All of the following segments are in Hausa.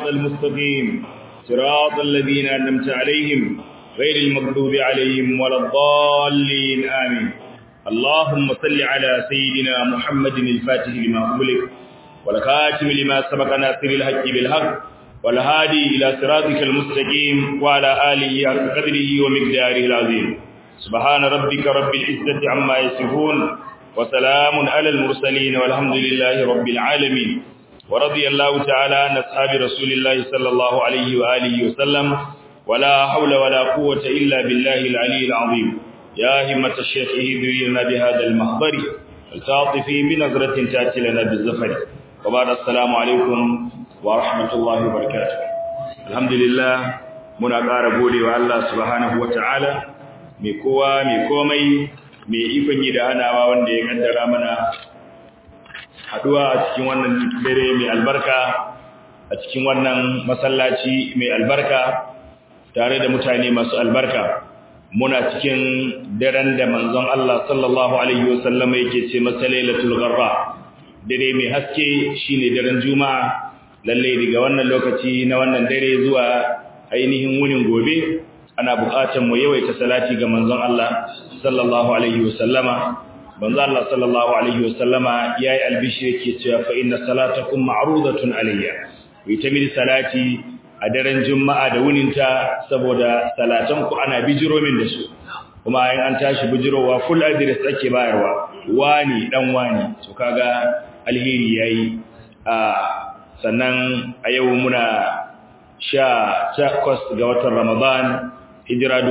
الصراط المستقيم صراط الذين أنمت عليهم غير المغضوب عليهم ولا الضالين آمين اللهم صل على سيدنا محمد الفاتح لما أغلق والخاتم لما سبق ناصر الحق بالحق والهادي إلى صراطك المستقيم وعلى آله حق قدره ومقداره العظيم سبحان ربك رب العزة عما يصفون وسلام على المرسلين والحمد لله رب العالمين ورضي الله تعالى عن أصحاب رسول الله صلى الله عليه وآله وسلم ولا حول ولا قوة إلا بالله العلي العظيم يا همة الشيخ اهدري لنا بهذا المحضر التعاطفي بنظرة تأتي لنا بالزفر وبعد السلام عليكم ورحمة الله وبركاته الحمد لله muna ƙara gode wa Allah subhanahu wa ta'ala mai kowa mai komai mai ikon yi da hanawa wanda ya kaddara mana haduwa a cikin wannan dare mai albarka a cikin wannan masallaci mai albarka tare da mutane masu albarka muna cikin daren da manzon Allah sallallahu alaihi wasallam yake ce masa lailatul gharra dare mai haske shine daren juma'a lalle daga wannan lokaci na wannan dare zuwa ainihin wunin gobe ana buƙatar mu yawaita salati ga manzon Allah sallallahu alaihi wasallama manzon Allah sallallahu alaihi wasallama yayi albishir yake cewa fa inna salatakum ma'rudatun alayya wi tamil salati a daren juma'a da wuninta saboda salatan ku ana bijiro min da su kuma in an tashi bijirowa full address ake bayarwa wani dan wani to kaga alheri yayi a sannan a yau muna sha takwas ga watan Ramadan hijira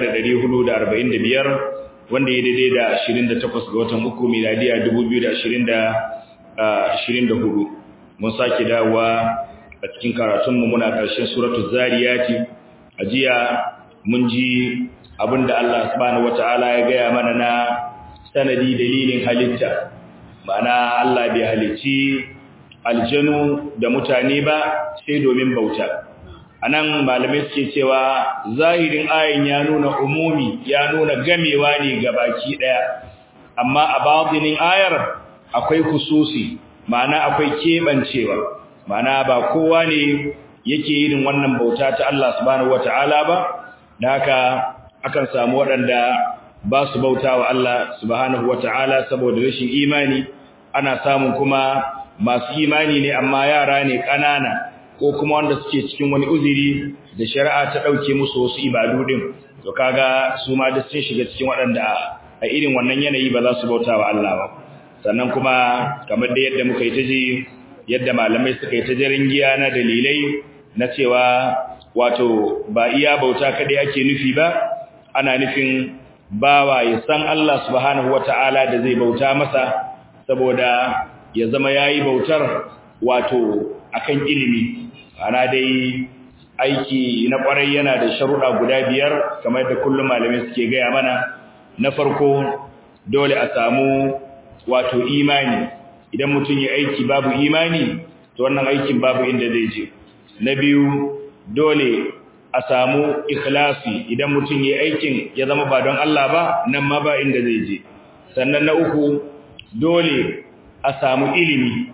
1445 wanda ya daidai da 28 ga watan uku miladiya 2024 mun sake dawowa a cikin karatunmu muna ƙarshen suratul zariyati a jiya mun ji abinda Allah subhanahu wataala ya gaya mana na sanadi dalilin halitta ma'ana Allah bai halicci aljanu da mutane ba sai domin bauta anan malamai suke cewa zahirin ayin ya nuna umumi ya nuna gamewa ne ga baki daya amma a batinin ayar akwai kususi ma'ana akwai kebancewa ma'ana ba kowa ne yake yin wannan bauta ta Allah subhanahu wataala ba da haka akan samu waɗanda ba su bautawa Allah subhanahu wataala saboda rashin imani ana samun kuma masu imani ne amma yara ne ƙanana ko kuma wanda suke cikin wani uzuri da shari'a ta dauke musu wasu ibadu din to kaga su ma duk sun shiga cikin waɗanda a irin wannan yanayi ba za su bauta wa Allah ba sannan kuma kamar da yadda muka yi ta ji yadda malamai suka yi ta jarin giya na dalilai na cewa wato ba iya bauta kadai ake nufi ba ana nufin bawa ya san Allah subhanahu wataala da zai bauta masa saboda ya zama yayi bautar wato akan ilimi ana dai aiki na kwarai yana da sharuɗa guda biyar kamar da kullum malamai suke gaya mana na farko dole a samu wato imani idan mutum ya aiki babu imani to wannan aikin babu inda zai je na biyu dole a samu ikhlasi idan mutum ya aikin ya zama ba don Allah ba nan ma ba inda zai je sannan na uku dole a samu ilimi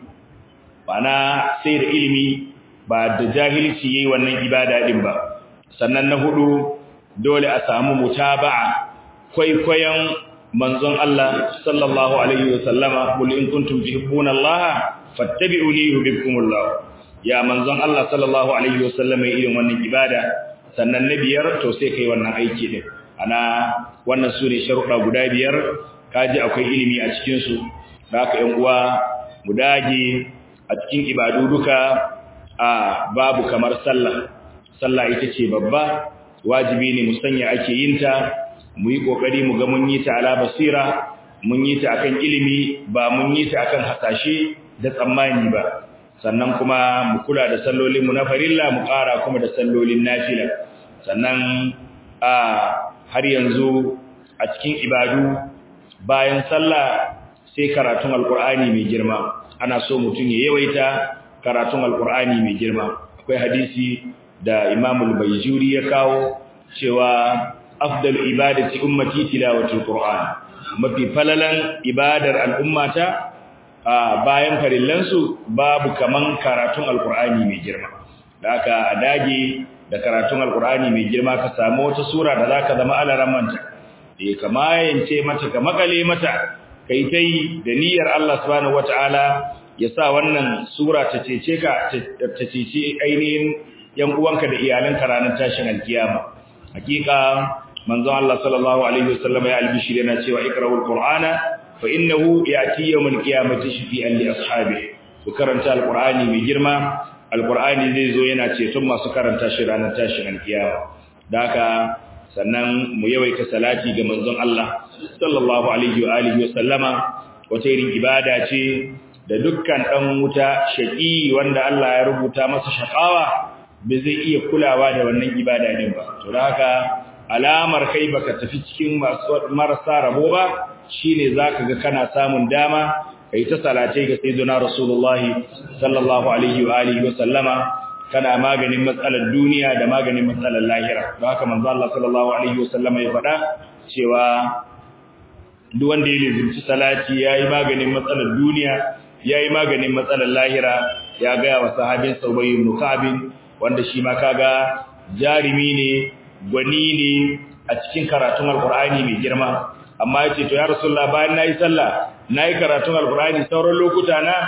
bana sai da ilimi ba da jahilci yayi wannan ibada din ba sannan na hudu dole a samu mutaba'a kwaikwayon manzon Allah sallallahu alaihi wasallama kul in kuntum tuhibbuna Allah fattabi'uni yuhibbukumullah ya manzon Allah sallallahu alaihi wasallama irin wannan ibada sannan na biyar to sai kai wannan aiki din ana wannan sune sharuɗa guda biyar kaji akwai ilimi a cikin su haka ƴan uwa mu dage a cikin ibadu duka a babu kamar sallah sallah ita ce babba wajibi ne mu sanya ake yin ta mu yi kokari mu ga mun yi ta ala basira mun yi ta akan ilimi ba mun yi ta akan hasashe da tsammani ba sannan kuma mu kula da sallolin mu na farilla mu ƙara kuma da sallolin nafila sannan a har yanzu a cikin ibadu bayan sallah sai karatun alkur'ani mai girma ana so mutum ya yawaita karatun alkur'ani mai girma akwai hadisi da imamul bayjuri ya kawo cewa afdal ibadati ummati tilawatul qur'an mafi falalan ibadar al'ummata bayan farillansu babu kaman karatun alkur'ani mai girma da aka a dage da karatun alkur'ani mai girma ka samu wata sura da zaka zama alaran manta eh kama yance mata ka makale mata kai tai da niyyar Allah subhanahu wataala ya sa wannan sura ta cece ka ta cece ainihin yan uwanka da iyalanka ranar tashin alkiyama hakika manzon Allah sallallahu alaihi wasallam ya albishir yana cewa ikra'ul qur'ana fa innahu ya'ti yawmal qiyamati shafi'an li ashabihi ku karanta alqur'ani mai girma alqur'ani zai zo yana ceton masu karanta shi ranar tashin alkiyama daka sannan mu yawaita salati ga manzon Allah sallallahu alaihi wa alihi wasallama wata irin ibada ce da dukkan dan wuta shaqi wanda Allah ya rubuta masa shaqawa bai zai iya kulawa da wannan ibada din ba to haka alamar kai baka tafi cikin marasa rabo ba shine zaka ga kana samun dama kai ta salatai ga sayyidina rasulullahi sallallahu alaihi wa alihi wa sallama kana maganin matsalar duniya da maganin matsalar lahira don haka manzo Allah sallallahu alaihi wa sallama ya faɗa cewa duk wanda ya lizinci salati yayi maganin matsalar duniya yayi maganin matsalar lahira ya ga wa sahabin Ubay ibn Ka'b wanda shi ma kaga jarimi ne gwani ne a cikin karatun alkur'ani mai girma amma yace to ya rasulullah bayan nayi sallah nayi karatun alkur'ani sauran lokuta na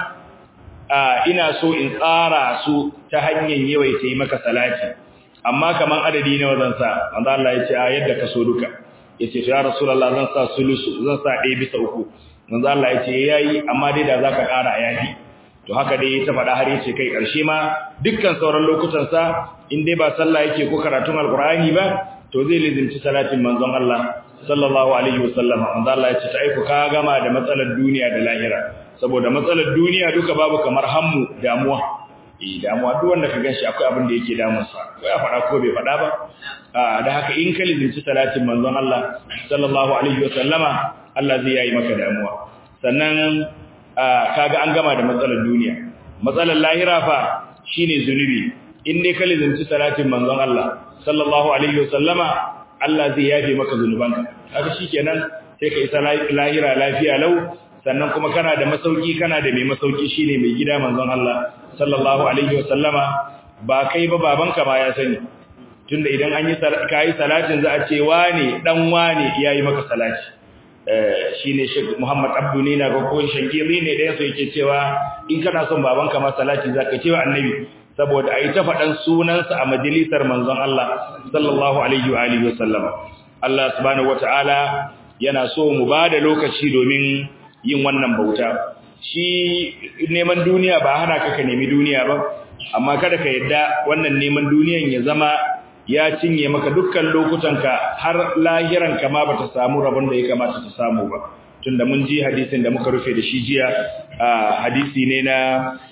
ina so in tsara su ta hanyar yawaita yi maka salati amma kaman adadi nawa zan sa manzo Allah yace a yadda ka so duka yace to ya rasulullah zan sa sulusu zan sa 1 bisa 3 manzo Allah yace yayi amma dai da zaka ƙara yafi to haka dai ta faɗa har yace kai ƙarshe ma dukkan sauran lokutan sa in dai ba sallah yake ko karatun alqur'ani ba to zai lizinci salatin manzon Allah sallallahu alaihi wasallam manzo Allah yace ta aiko ka gama da matsalar duniya da lahira saboda matsalar duniya duka babu kamar hammu damuwa eh damuwa duk wanda ka ganshi akwai abin da yake damun sa ko ya faɗa ko bai faɗa ba ah da haka in ka lizinci salatin manzon Allah sallallahu alaihi wasallama Allah zai yayi maka damuwa sannan kaga an gama da matsalar duniya matsalar lahira fa shine zunubi in dai ka lizinci salatin manzon Allah sallallahu alaihi wasallama Allah zai yafe maka zunubanka kaga shikenan sai ka isa lahira lafiya lau sannan kuma kana da masauki kana da mai masauki shine mai gida manzon Allah sallallahu alaihi wasallama ba kai ba babanka ma ya sani tunda idan an yi kai salatin za a ce wane dan wane yayi maka salati shine Sheikh Muhammad Abdu ne na ga ko shangiri ne da yaso yake cewa in kana son babanka ma salati zaka cewa annabi saboda ai ta fadan sunansa a majalisar manzon Allah sallallahu alaihi wa alihi wasallam Allah subhanahu wataala yana so mu bada lokaci domin yin wannan bauta shi neman duniya ba hana ka ka nemi duniya ba amma kada ka yadda wannan neman duniyan ya zama ya cinye maka dukkan lokutanka har lahiranka ma bata samu rabon da ya kamata ta samu ba tunda mun ji hadisin da muka rufe da shi jiya hadisi ne na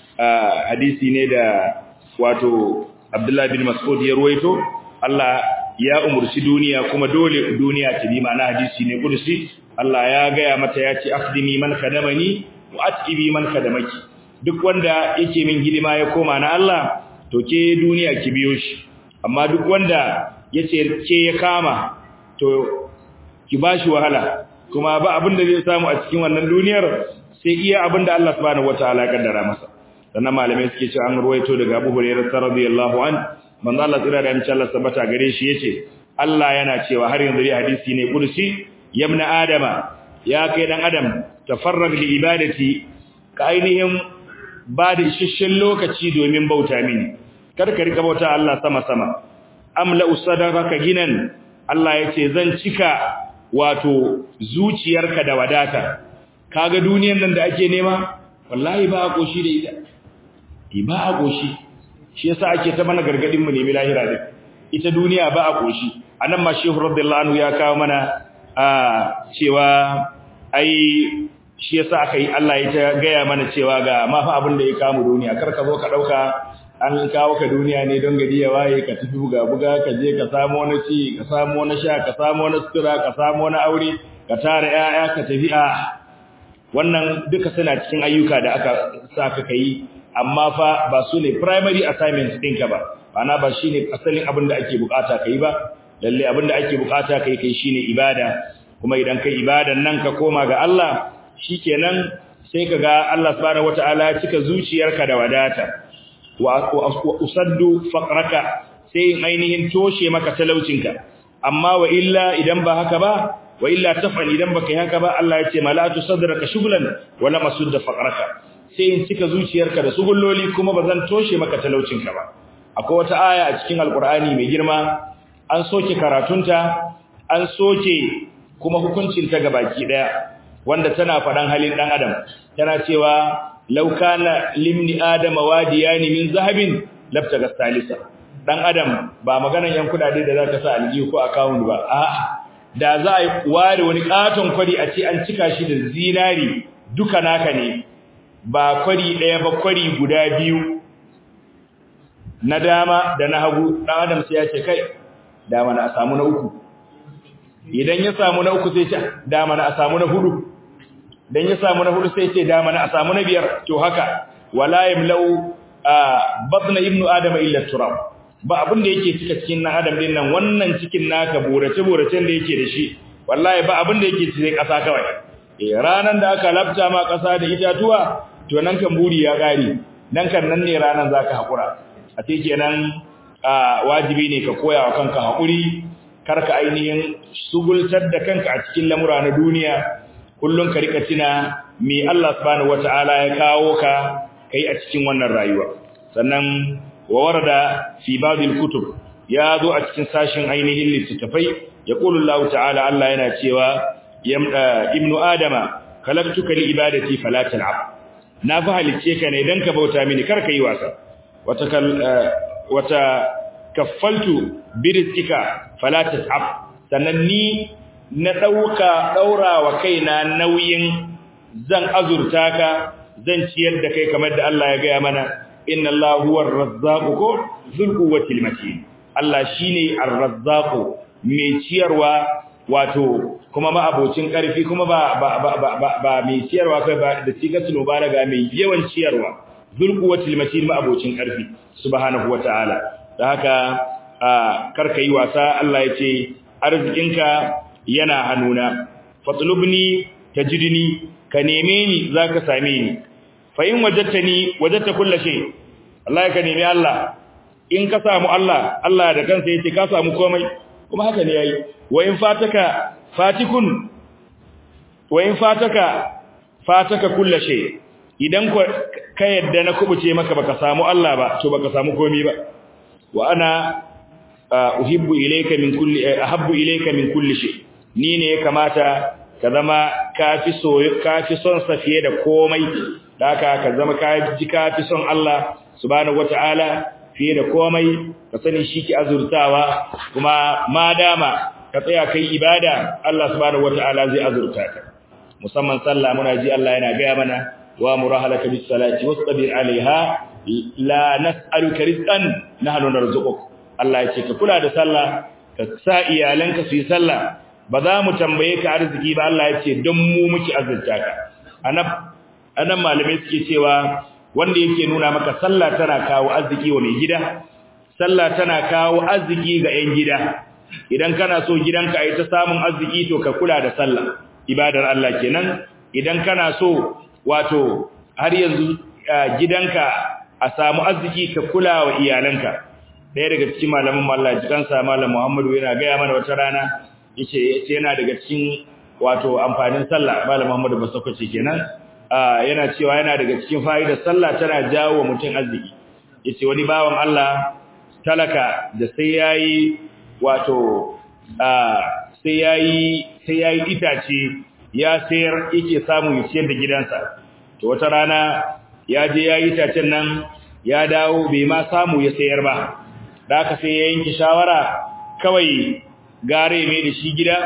hadisi ne da wato Abdullah bin Mas'ud ya ruwaito Allah ya umurci duniya kuma dole duniya ta bi ma'ana hadisi ne kudusi Allah ya gaya mata ya ce akhdimi man kadamani wa atqibi man kadamaki duk wanda yake min hidima ya koma na Allah to ke duniya ki biyo shi amma duk wanda yace ke ya kama to ki bashi wahala kuma ba abin da zai samu a cikin wannan duniyar sai iya abin da Allah subhanahu wataala ya kaddara masa sannan malamai suke cewa an ruwaito daga Abu Hurairah radiyallahu an manzo Allah tsira da insha Allah sabata gare shi yace Allah yana cewa har yanzu dai hadisi ne kursi yabna adama ya kai dan adam tafarrag li ibadati ka ainihin ba da isasshen lokaci domin bauta mini kar ka rika bauta Allah sama sama amla usadaka ginan Allah yace zan cika wato zuciyarka da wadata kaga duniyar nan da ake nema wallahi ba a koshi da ita ba a koshi shi yasa ake ta mana gargadin mu nemi lahira din ita duniya ba a koshi anan ma shehu radiyallahu anhu ya kawo mana a cewa ai shi yasa aka yi Allah ya ta gaya mana cewa ga ma fa abin da ya kawo duniya kar ka zo ka dauka an kawo ka duniya ne don gari ya waye ka tafi buga buga ka je ka samu wani ci ka samu wani sha ka samu wani sutura ka samu wani aure ka tara 'ya'ya ka tafi a wannan duka suna cikin ayyuka da aka sa ka kai amma fa ba su ne primary assignments ɗinka ba ana ba shine asalin abin da ake bukata kai ba lalle abin da ake bukata kai kai shine ibada kuma idan kai ibadan nan ka koma ga Allah shikenan sai ka ga Allah subhanahu wataala ya cika zuciyarka da wadata wa usaddu faqraka sai in ainihin toshe maka talaucinka amma wa illa idan ba haka ba wa illa taf'al idan baka yi haka ba Allah ya ce malatu sadraka shughlan wala masudda faqraka sai in cika zuciyarka da sugulloli kuma bazan toshe maka talaucinka ba akwai wata aya a cikin alqur'ani mai girma an soke karatunta an soke kuma hukuncin ta gabaki daya wanda tana fadan halin dan adam tana cewa law kana limni adama wadiyani min zahabin labtaga salisa dan adam ba maganan yan kudade da zaka sa aljihu ko account ba a'a da za a ware wani katon kwari a ce an cika shi da zinari duka naka ne ba kwari daya ba kwari guda biyu na dama da na hagu dan adam sai ya ce kai dama na samu na uku idan ya samu na uku sai ce dama na samu na hudu dan ya samu na hudu sai ce dama na samu na biyar to haka wala yamlau batna ibnu adama illa turab ba abin da yake cika cikin nan adam din nan wannan cikin naka burace buracen da yake da shi wallahi ba abin da yake cikin kasa kawai eh ranan da aka lafta ma kasa da itatuwa to nan kan buri ya gari nan kan nan ne ranan zaka hakura a ce kenan wajibi ne ka koya wa kanka hakuri karka ainihin sugultar da kanka a cikin lamura na duniya kullun ka rika tuna me Allah subhanahu wataala ya kawo ka kai a cikin wannan rayuwa sannan wa warada fi babil kutub ya zo a cikin sashin ainihin littattafai yaqulu Allah ta'ala Allah yana cewa ibnu adama khalaqtuka li ibadati fala tal'ab na fa halice ka ne dan ka bauta mini kar ka yi wasa wata wata kaffaltu birizqika fala tas'ab sannan ni na dauka daurawa kaina nauyin zan azurta ka zan ciyar da kai kamar da Allah ya gaya mana inna Allah huwa ar-razzaqu ko zul quwwati matin Allah shine ar-razzaqu mai ciyarwa wato kuma ma abocin karfi kuma ba ba ba ba, ba mai ciyarwa kai ba da sigatul mubalaga mai yawan ciyarwa zul quwwati matin ma abocin karfi subhanahu wataala da haka karka yi wasa Allah ya ce arzikinka yana hannuna fatlubni tajidni ka neme ni zaka same ni fa in wajadtani wajadta kulli shay Allah ka nemi Allah in ka samu Allah Allah da kansa yace ka samu komai kuma haka ne yayi wa in fataka fatikun wa in fataka fataka kulli shay idan ka yadda na kubuce maka baka samu Allah ba to baka samu komai ba wa ana uhibbu ilayka min kulli ahabbu ilayka min kulli shay ni ne ya kamata ka zama kafi so kafi son sa fiye da komai haka ka zama ka ji kafi son Allah subhanahu wataala fiye da komai ka sani shi ki azurtawa kuma madama ka tsaya kai ibada Allah subhanahu wataala zai azurta ka musamman sallah muna ji Allah yana ga mana wa murahalaka bis salati wastabir alaiha la nas'aluka rizqan nahnu narzuquk Allah ya ce ka kula da sallah ka sa iyalanka su yi sallah ba za mu tambaye ka arziki ba Allah ya ce don mu muke azurta ka anan anan malamai suke cewa wanda yake nuna maka sallah tana kawo arziki wa mai gida sallah tana kawo arziki ga 'yan gida idan kana so gidanka ayi ta samun arziki to ka kula da sallah ibadar Allah kenan idan kana so wato har yanzu gidanka a samu arziki ka kula wa iyalanka daya daga cikin malamin Allah jikansa malam Muhammadu yana ga mana wata rana yace yace yana daga cikin wato amfanin sallah malam Muhammadu basakwace kenan yana cewa yana daga cikin fa'idar sallah tana jawo wa mutum arziki yace wani bawan Allah talaka da sai yayi wato sai yayi sai yayi itace ya sayar yake samu ya ciyar da gidansa to wata rana ya je yayi itacen nan ya dawo bai ma samu ya sayar ba da haka sai ya yanke shawara kawai gare mai da shi gida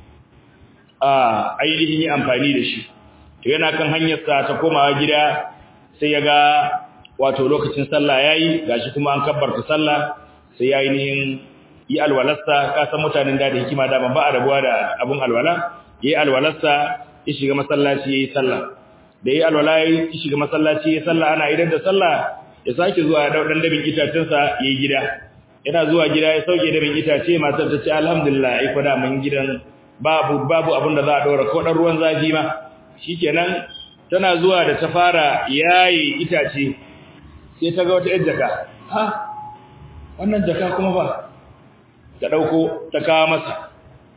a ainihin yi amfani da shi to yana kan hanyarsa ta komawa gida sai ya ga wato lokacin sallah yayi gashi kuma an kabbarta sallah sai ya ainihin yi alwalarsa ka san mutanen da da hikima da ban ba a rabuwa da abun alwala yayi alwalarsa ya shiga masallaci yayi sallah da yayi alwala ya shiga masallaci yayi sallah ana idan da sallah ya sake zuwa ya dau dan dabin itacensa yayi gida yana zuwa gida ya sauke dabin itace matar ta ce alhamdulillah ai ko da mun gidan babu babu abin da za a daura ko dan ruwan zafi ma shikenan tana zuwa da ta fara yayi itace sai ta ga wata yar jaka ha wannan jaka kuma ba ta dauko ta kawo masa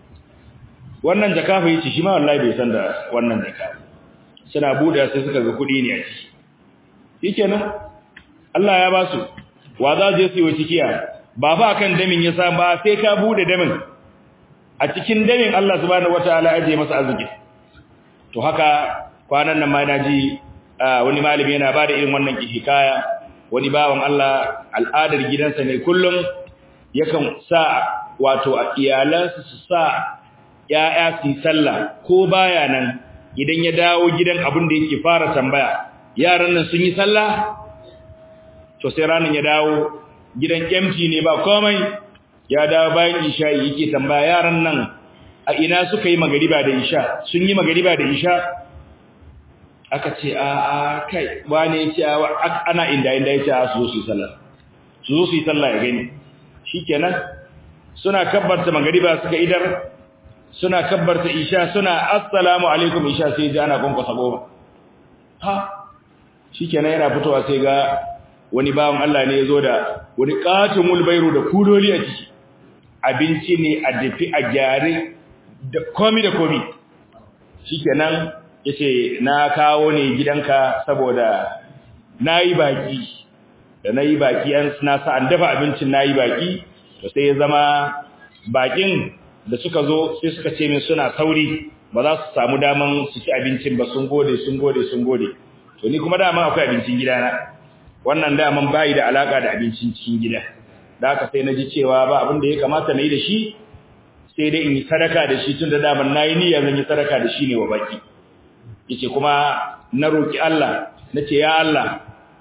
wannan jaka fa yace shi ma wallahi bai san da wannan jaka suna bude sai suka ga kudi ne a ciki shikenan Allah ya ba su wa za je su yi cikiya ba fa akan damin ya sa ba sai ka bude damin a cikin damin Allah subhanahu wataala ya je masa arziki to haka kwanan nan ma naji wani malami yana bada irin wannan hikaya wani bawan Allah al'adar gidansa ne kullum yakan sa wato a iyalansa su sa ya'ya su sallah ko baya nan idan ya dawo gidan abin da yake fara tambaya yaran nan sun yi sallah to sai ranan ya dawo gidan empty ne ba komai ya dawo bayan isha yake tambaya yaran nan a ina suka yi magariba da isha sun yi magariba da isha aka ce a a kai wane ya ce ana inda inda ya ce a su zo su yi sallah su zo su yi sallah ya gani shikenan suna kabbarta magariba suka idar suna kabbarta isha suna assalamu alaikum isha sai ji ana kwankwasa goma ha shikenan yana fitowa sai ga wani bawan Allah ne ya zo da wani katin mulbairu da kuloli a ciki abinci ne a dafi a gyare da komi da komi shikenan yace na kawo ne gidanka saboda nayi baki da nayi baki an na sa an dafa abincin nayi baki to sai ya zama bakin da suka zo sai suka ce min suna sauri ba za su samu daman su ci abincin ba sun gode sun gode sun gode to ni kuma dama akwai abincin gidana wannan daman bayi da alaka da abincin cikin gida da haka sai na ji cewa ba abin da ya kamata na yi da shi sai dai in yi sadaka da shi tun da daman na yi niyya zan yi sadaka da shi ne wa baki yace kuma na roki Allah nace ya Allah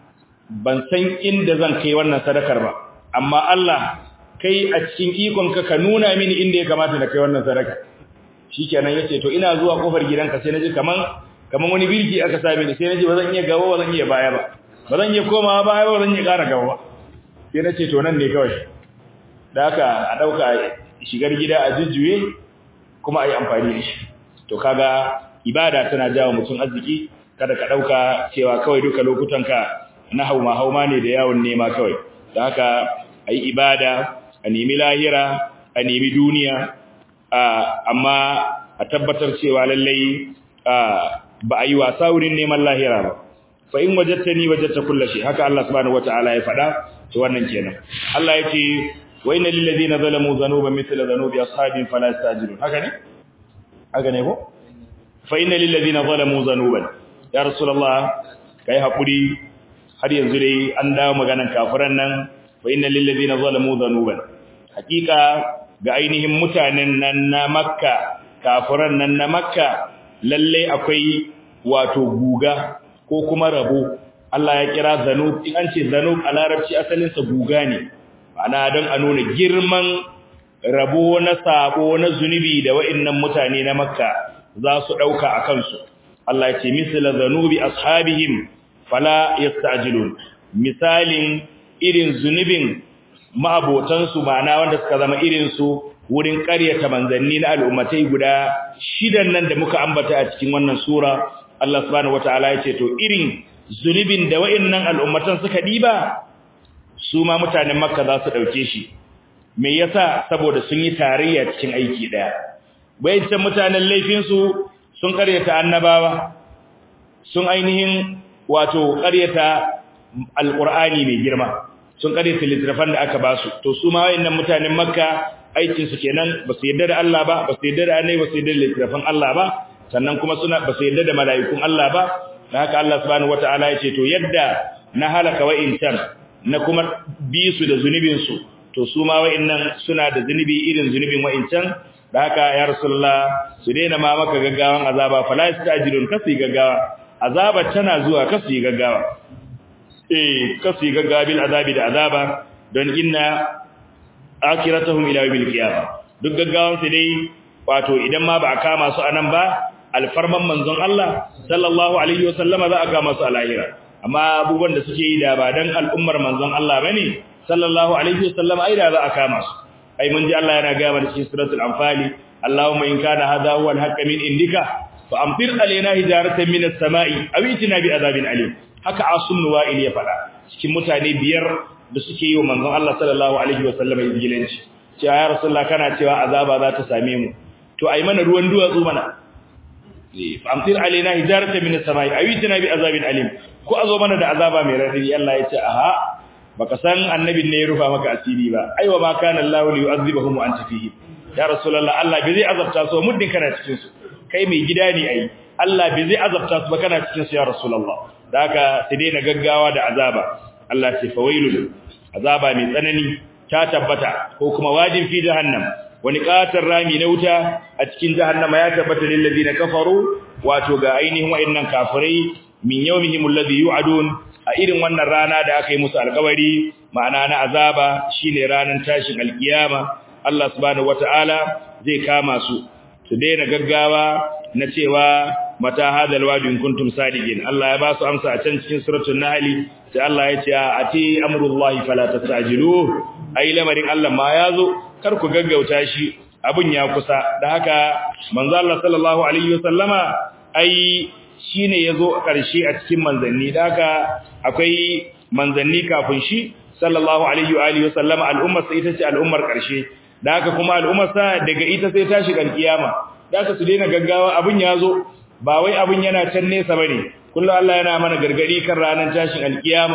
ban san inda zan kai wannan sadakar ba amma Allah kai a cikin ikon ka ka nuna mini inda ya kamata na kai wannan sadaka shikenan yace to ina zuwa kofar gidanka sai naji kaman kaman wani birki aka same ni sai naji bazan iya gaba bazan iya baya ba bazan iya komawa baya ba bazan iya ƙara gaba ba sai nace to nan ne kawai da haka a dauka shigar gida a jujjuye kuma ayi amfani da shi to kaga ibada tana jawo mutum arziki kada ka dauka cewa kawai duka lokutanka na hauma hauma ne da yawon nema kawai da haka ayi ibada a nemi lahira a nemi duniya amma a tabbatar cewa lallai ba a yi wasa wurin neman lahira ba fa in wajadtani wajadta kullu shay haka Allah subhanahu wataala ya faɗa to wannan kenan Allah yace wa inna lil ladina zalamu dhanuban mithla dhanubi ashabin fala yastajilun haka ne haka ne ko fa inna lil ladina zalamu dhanuban ya rasulullah kai hakuri har yanzu dai an dawo maganan kafiran nan fa inna lil ladina zalamu dhanuban hakika ga ainihin mutanen nan na makka kafiran nan na makka lalle akwai wato guga ko kuma rabo Allah ya kira zanub in an ce zanub a larabci asalin sa guga ne ana don a nuna girman rabo na sabo na zunubi da wa'annan mutane na makka za su dauka a kansu Allah ya ce misla zanubi ashabihim fala yastajilun misalin irin zunubin ma'abotansu ma'ana wanda suka zama irin su wurin ƙaryata manzanni na al'ummatai guda shidan nan da muka ambata a cikin wannan sura Allah subhanahu wataala ya ce to irin zunubin da wa'annan al'ummatan suka diba su ma mutanen Makka za su dauke shi me yasa saboda sun yi tarayya cikin aiki daya bayan mutanen laifin su sun ƙaryata annabawa sun ainihin wato ƙaryata alqur'ani mai girma sun ƙaryata littafan da aka basu to su ma wayannan mutanen Makka aikin su kenan ba su yarda da Allah ba ba su yarda da annabi ba su yarda da littafin Allah ba sannan kuma suna ba su yarda da mala'ikun Allah ba dan haka Allah subhanahu wataala ya ce to yadda na halaka wa'intan na kuma bi su da zunubin su to su ma wa'innan suna da zunubi irin zunubin wa'incan da haka ya rasulullah su daina ma maka gaggawan azaba fala yastajilun kasu gaggawa azaba tana zuwa kasu gaggawa eh kasu gaggawa bil azabi da azaba don inna akiratuhum ila yawmil qiyamah duk gaggawan su dai wato idan ma ba a kama su anan ba alfarman manzon Allah sallallahu alaihi wasallama za a kama su a lahira amma abubuwan da suke yi da ba dan al'ummar manzon Allah bane sallallahu alaihi wasallama ai da za a kama su ai mun ji Allah yana ga mana cikin suratul anfal Allahumma in kana hadha huwa al-haqq min indika fa amtir alaina hijaratan min as-sama'i aw itina bi adhabin alim haka asum nuwa'il ya fada cikin mutane biyar da suke yi wa manzon Allah sallallahu alaihi wasallam izgilanci cewa ya rasulullah kana cewa azaba za ta same mu to ai mana ruwan duwatsu mana amtir alaina hijarata min as-samai awitina bi azabin alim ko azo mana da azaba mai radadi Allah ya ce aha baka san annabin ne ya rufa maka asiri ba aiwa ma kana Allah li yu'adhibahum wa anta fihi ya rasulullah Allah bai zai azabta su muddin kana cikin su kai mai gida ne ai Allah bai zai azabta su ba kana cikin su ya rasulullah da haka sai dai na gaggawa da azaba Allah ce fawailul azaba mai tsanani ta tabbata ko kuma wajin fi jahannam wani katar rami na wuta a cikin jahannama ya tabbata lil ladina kafaru wato ga ainihin wayannan kafirai min yawmihim alladhi yu'adun a irin wannan rana da aka yi musu alƙawari ma'ana na azaba shine ranar tashin alkiyama Allah subhanahu wataala zai kama su su daina gaggawa na cewa mata hadal wadi in kuntum sadiqin Allah ya ba su amsa a can cikin suratul nahl sai Allah ya ce ati amrullahi fala tastajilu ai lamarin Allah ma yazo kar ku gaggauta shi abun ya kusa da haka manzo Allah sallallahu alaihi wasallama ai shine yazo karshe a cikin manzanni da haka akwai manzanni kafin shi sallallahu alaihi wa alihi wasallama al'ummar sai ita ce al'ummar karshe da haka kuma al'ummar sa daga ita sai ta shiga kiyama da haka su daina gaggawa abun yazo ba wai abun yana can nesa bane kullu Allah yana mana gargadi kan ranar tashin alkiyama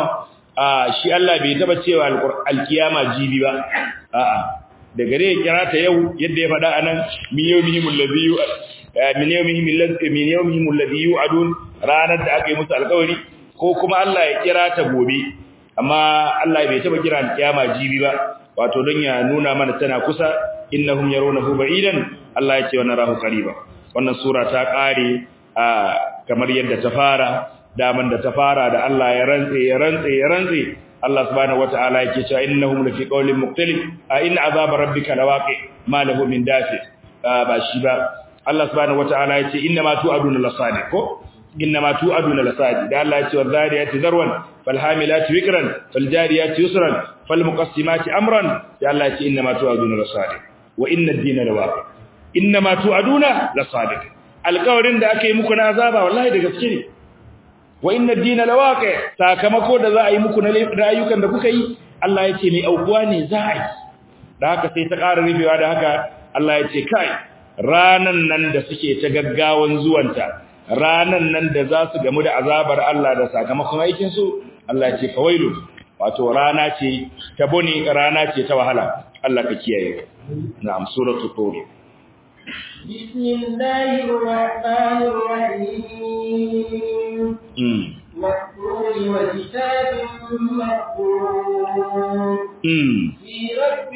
a shi Allah bai taba cewa alkiyama jibi ba a'a da gare ya kira ta yau yadda ya faɗa anan min yawmihim alladhi min yawmihim alladhi min yawmihim alladhi yu'adun ranar da aka yi musu alƙawari ko kuma Allah ya kira ta gobe amma Allah bai taba kira alkiyama jibi ba wato don ya nuna mana tana kusa innahum yarawnahu ba'idan Allah ya ce wa narahu qariba wannan sura ta kare a kamar yadda ta fara daman da ta fara da Allah ya rantse ya rantse ya rantse Allah subhanahu wataala yake cewa innahum lafi qawlin muqtalif a in azab rabbika lawaqi ma lahu min dafi ba shi ba Allah subhanahu wataala yace inna ma tu'aduna lasadiq ko inna ma tu'aduna lasadiq da Allah yace wadhariyati zarwan falhamilati wikran faljariyati yusran falmuqassimati amran da Allah yace inna ma tu'aduna lasadiq wa inna ad-dina lawaqi inna ma tu'aduna lasadiq alƙawarin da aka yi muku na azaba wallahi da gaske ne wa inna ad-dina lawaqi sakamako da za a yi muku na rayukan da kuka yi Allah ya ce mai aukuwa ne za a yi da haka sai ta ƙara rufewa da haka Allah ya ce kai ranan nan da suke ta gaggawan zuwanta ranan nan da za su gamu da azabar Allah da sakamakon aikin su Allah ya ce fawailu wato rana ce ta bone rana ce ta wahala Allah ka kiyaye na'am suratul tur بسم الله الرحمن الرحيم مكتوب وكتاب مكتوب في رب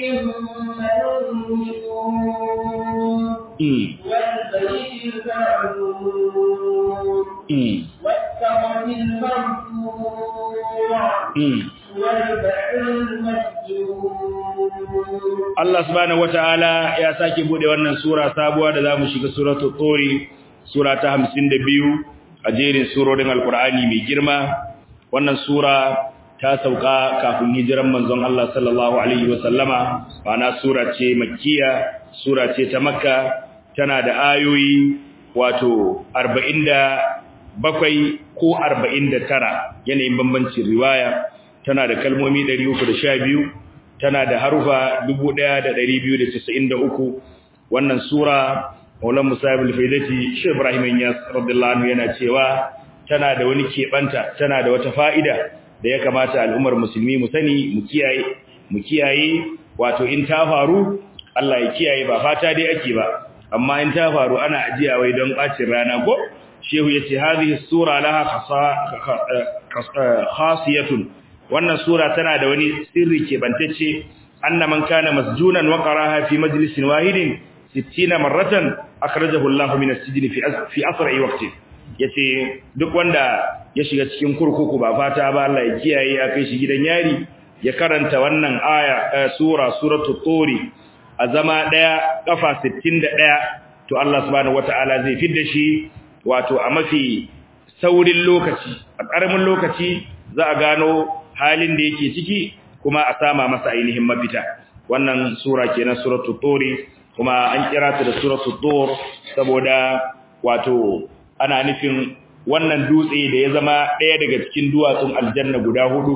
منون والبيت المعمور والسقف المرفوع والبحر المسجور Allah subhanahu wataala ya sake bude wannan sura sabuwa da zamu shiga suratul turi sura ta 52 a jerin surorin alqur'ani mai girma wannan sura ta sauka kafin hijiran manzon Allah sallallahu alaihi wasallama ana sura ce makkiya sura ce ta makka tana da ayoyi wato 47 ko 49 yanayin bambancin riwaya tana da kalmomi 312 tana da harufa 1293 wannan sura Maulana Musa ibn Faidati Sheikh Ibrahim Yas radiyallahu anhu yana cewa tana da wani kebanta tana da wata fa'ida da ya kamata al'ummar musulmi mu sani mu kiyaye mu kiyaye wato in ta faru Allah ya kiyaye ba fata dai ake ba amma in ta faru ana ajiya wai don bacin rana ko shehu yace hadhihi sura laha khasiyatun wannan sura tana da wani sirri kebantacce anna man kana masjunan wa qaraha fi majlisin wahidin 60 marratan akhrajahu Allahu min as-sijn fi fi asra'i waqti yace duk wanda ya shiga cikin kurkuku ba fata ba Allah ya kiyaye ya kai shi gidan yari ya karanta wannan aya sura suratul turi a zama daya kafa 61 to Allah subhanahu wataala zai fidda shi wato a mafi saurin lokaci a ƙaramin lokaci za a gano halin da yake ciki kuma a sama masa ainihin mafita wannan sura kenan suratul turi kuma an kira ta da suratul tur saboda wato ana nufin wannan dutse da ya zama ɗaya daga cikin duwatsun aljanna guda hudu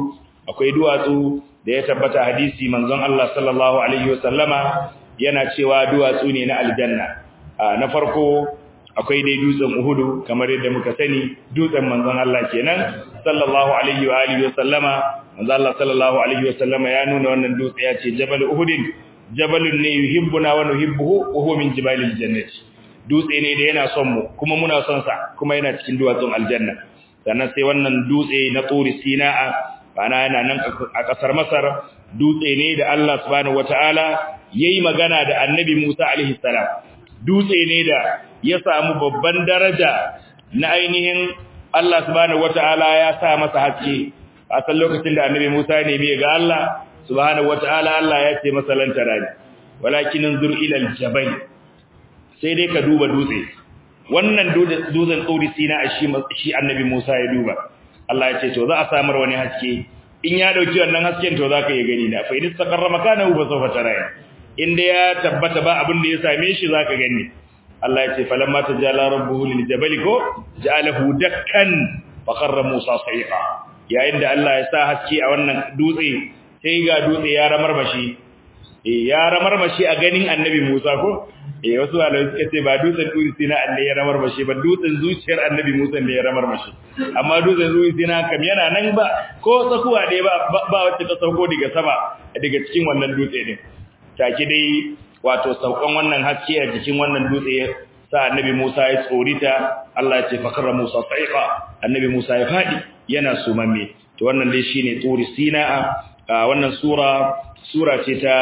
akwai duwatsu da ya tabbata hadisi manzon Allah sallallahu alaihi wasallama yana cewa duwatsu ne na aljanna na farko akwai dai dutsen Uhudu kamar yadda muka sani dutsen manzon Allah kenan sallallahu alaihi wa alihi wasallama manzon Allah sallallahu alaihi wasallama ya nuna wannan dutse ya ce Jabal Uhudin jabalun ne yuhibbuna wa nuhibbuhu wa huwa min jibalil jannati dutse ne da yana son mu kuma muna son sa kuma yana cikin duwatsun aljanna sannan sai wannan dutse na Turi Sina'a ana yana nan a kasar Masar dutse ne da Allah subhanahu wataala yayi magana da Annabi Musa alaihi salam dutse ne da ya samu babban daraja na ainihin Allah subhanahu wataala ya sa masa haske a san lokacin da Annabi Musa ne bai ga Allah subhanahu wataala Allah ya ce masa lan tarani walakin anzur ila aljabal sai dai ka duba dutse wannan dutsen tsori sina shi shi Annabi Musa ya duba Allah ya ce to za a samar wani haske in ya dauki wannan hasken to zaka yi gani na fa in istaqarra makanahu fa sawfa tarani inda ya tabbata ba abin da ya same shi zaka gani Allah ya ce falamma tajala rabbuhu lil jabali ko ja'alahu dakkan fa kharra Musa sa'iqa yayin da Allah ya sa haske a wannan dutse sai ga dutse ya ramarmashi eh ya ramarmashi a ganin Annabi Musa ko eh wasu malamai suka ce ba dutsen dutse na Allah ya ramarmashi ba dutsen zuciyar Annabi Musa ne ya ramarmashi amma dutsen zuciyar na kam yana nan ba ko tsakuwa dai ba ba wacce ta sauko daga sama daga cikin wannan dutse din take dai wato saukan wannan haske a jikin wannan dutse sa annabi Musa ya tsorita Allah ya ce fakara Musa sa'iqa annabi Musa ya fadi yana sumamme to wannan dai shine turi sina'a wannan sura sura ce ta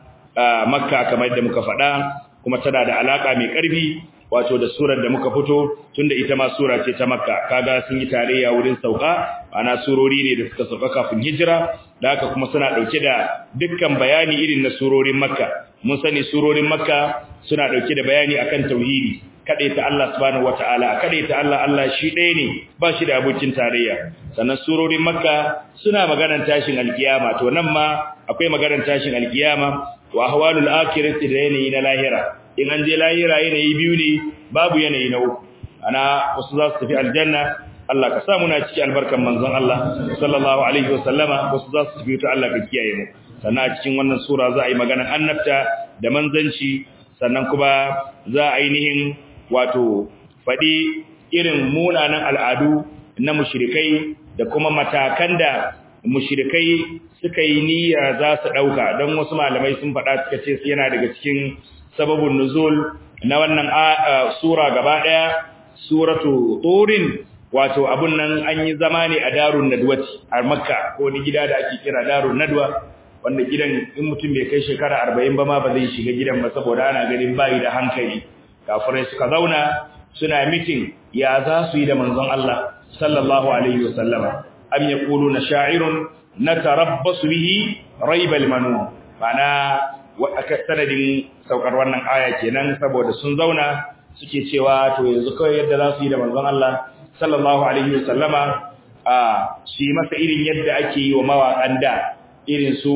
makka kamar yadda muka faɗa kuma tana da alaka mai ƙarfi wato da surar da muka fito tunda ita ma sura ce ta makka kaga sun yi tarayya wurin sauka ana surori ne da suka sauka kafin hijira da haka kuma suna dauke da dukkan bayani irin na surorin makka mun sani surorin makka suna dauke da bayani akan tauhidi ta Allah subhanahu wataala ta Allah Allah shi ɗaya ne ba shi da abokin tarayya sannan surorin makka suna maganar tashin alkiyama to nan ma akwai maganar tashin alkiyama wa ahwalul akhirati da yanayi na lahira in an je lahira yanayi biyu ne babu yanayi na uku ana wasu za su tafi aljanna Allah ka sa muna ciki albarkan manzon Allah sallallahu alaihi wasallama wasu za su tafi ta Allah ka kiyaye mu sannan a cikin wannan sura za a yi maganar annabta da manzanci sannan kuma za a ainihin wato faɗi irin munanan al'adu na mushrikai da kuma matakan da mushrikai suka yi niyya za su ɗauka don wasu malamai sun faɗa suka ce yana daga cikin sababin nuzul na wannan sura gaba ɗaya suratu turin wato abun nan an yi zama ne a darun nadwati a makka ko ni gida da ake kira darun nadwa wanda gidan in mutum bai kai shekara arba'in ba ma ba zai shiga gidan ba saboda ana ganin bayi da hankali kafirai suka zauna suna mitin ya za su yi da manzon Allah sallallahu alaihi wasallama am yaquluna sha'irun natarabbasu bihi raibal manun mana aka sanadin saukar wannan aya kenan saboda sun zauna suke cewa to yanzu kawai yadda za su yi da manzon Allah sallallahu alaihi wasallama a su yi masa irin yadda ake yi wa mawaƙan da irin su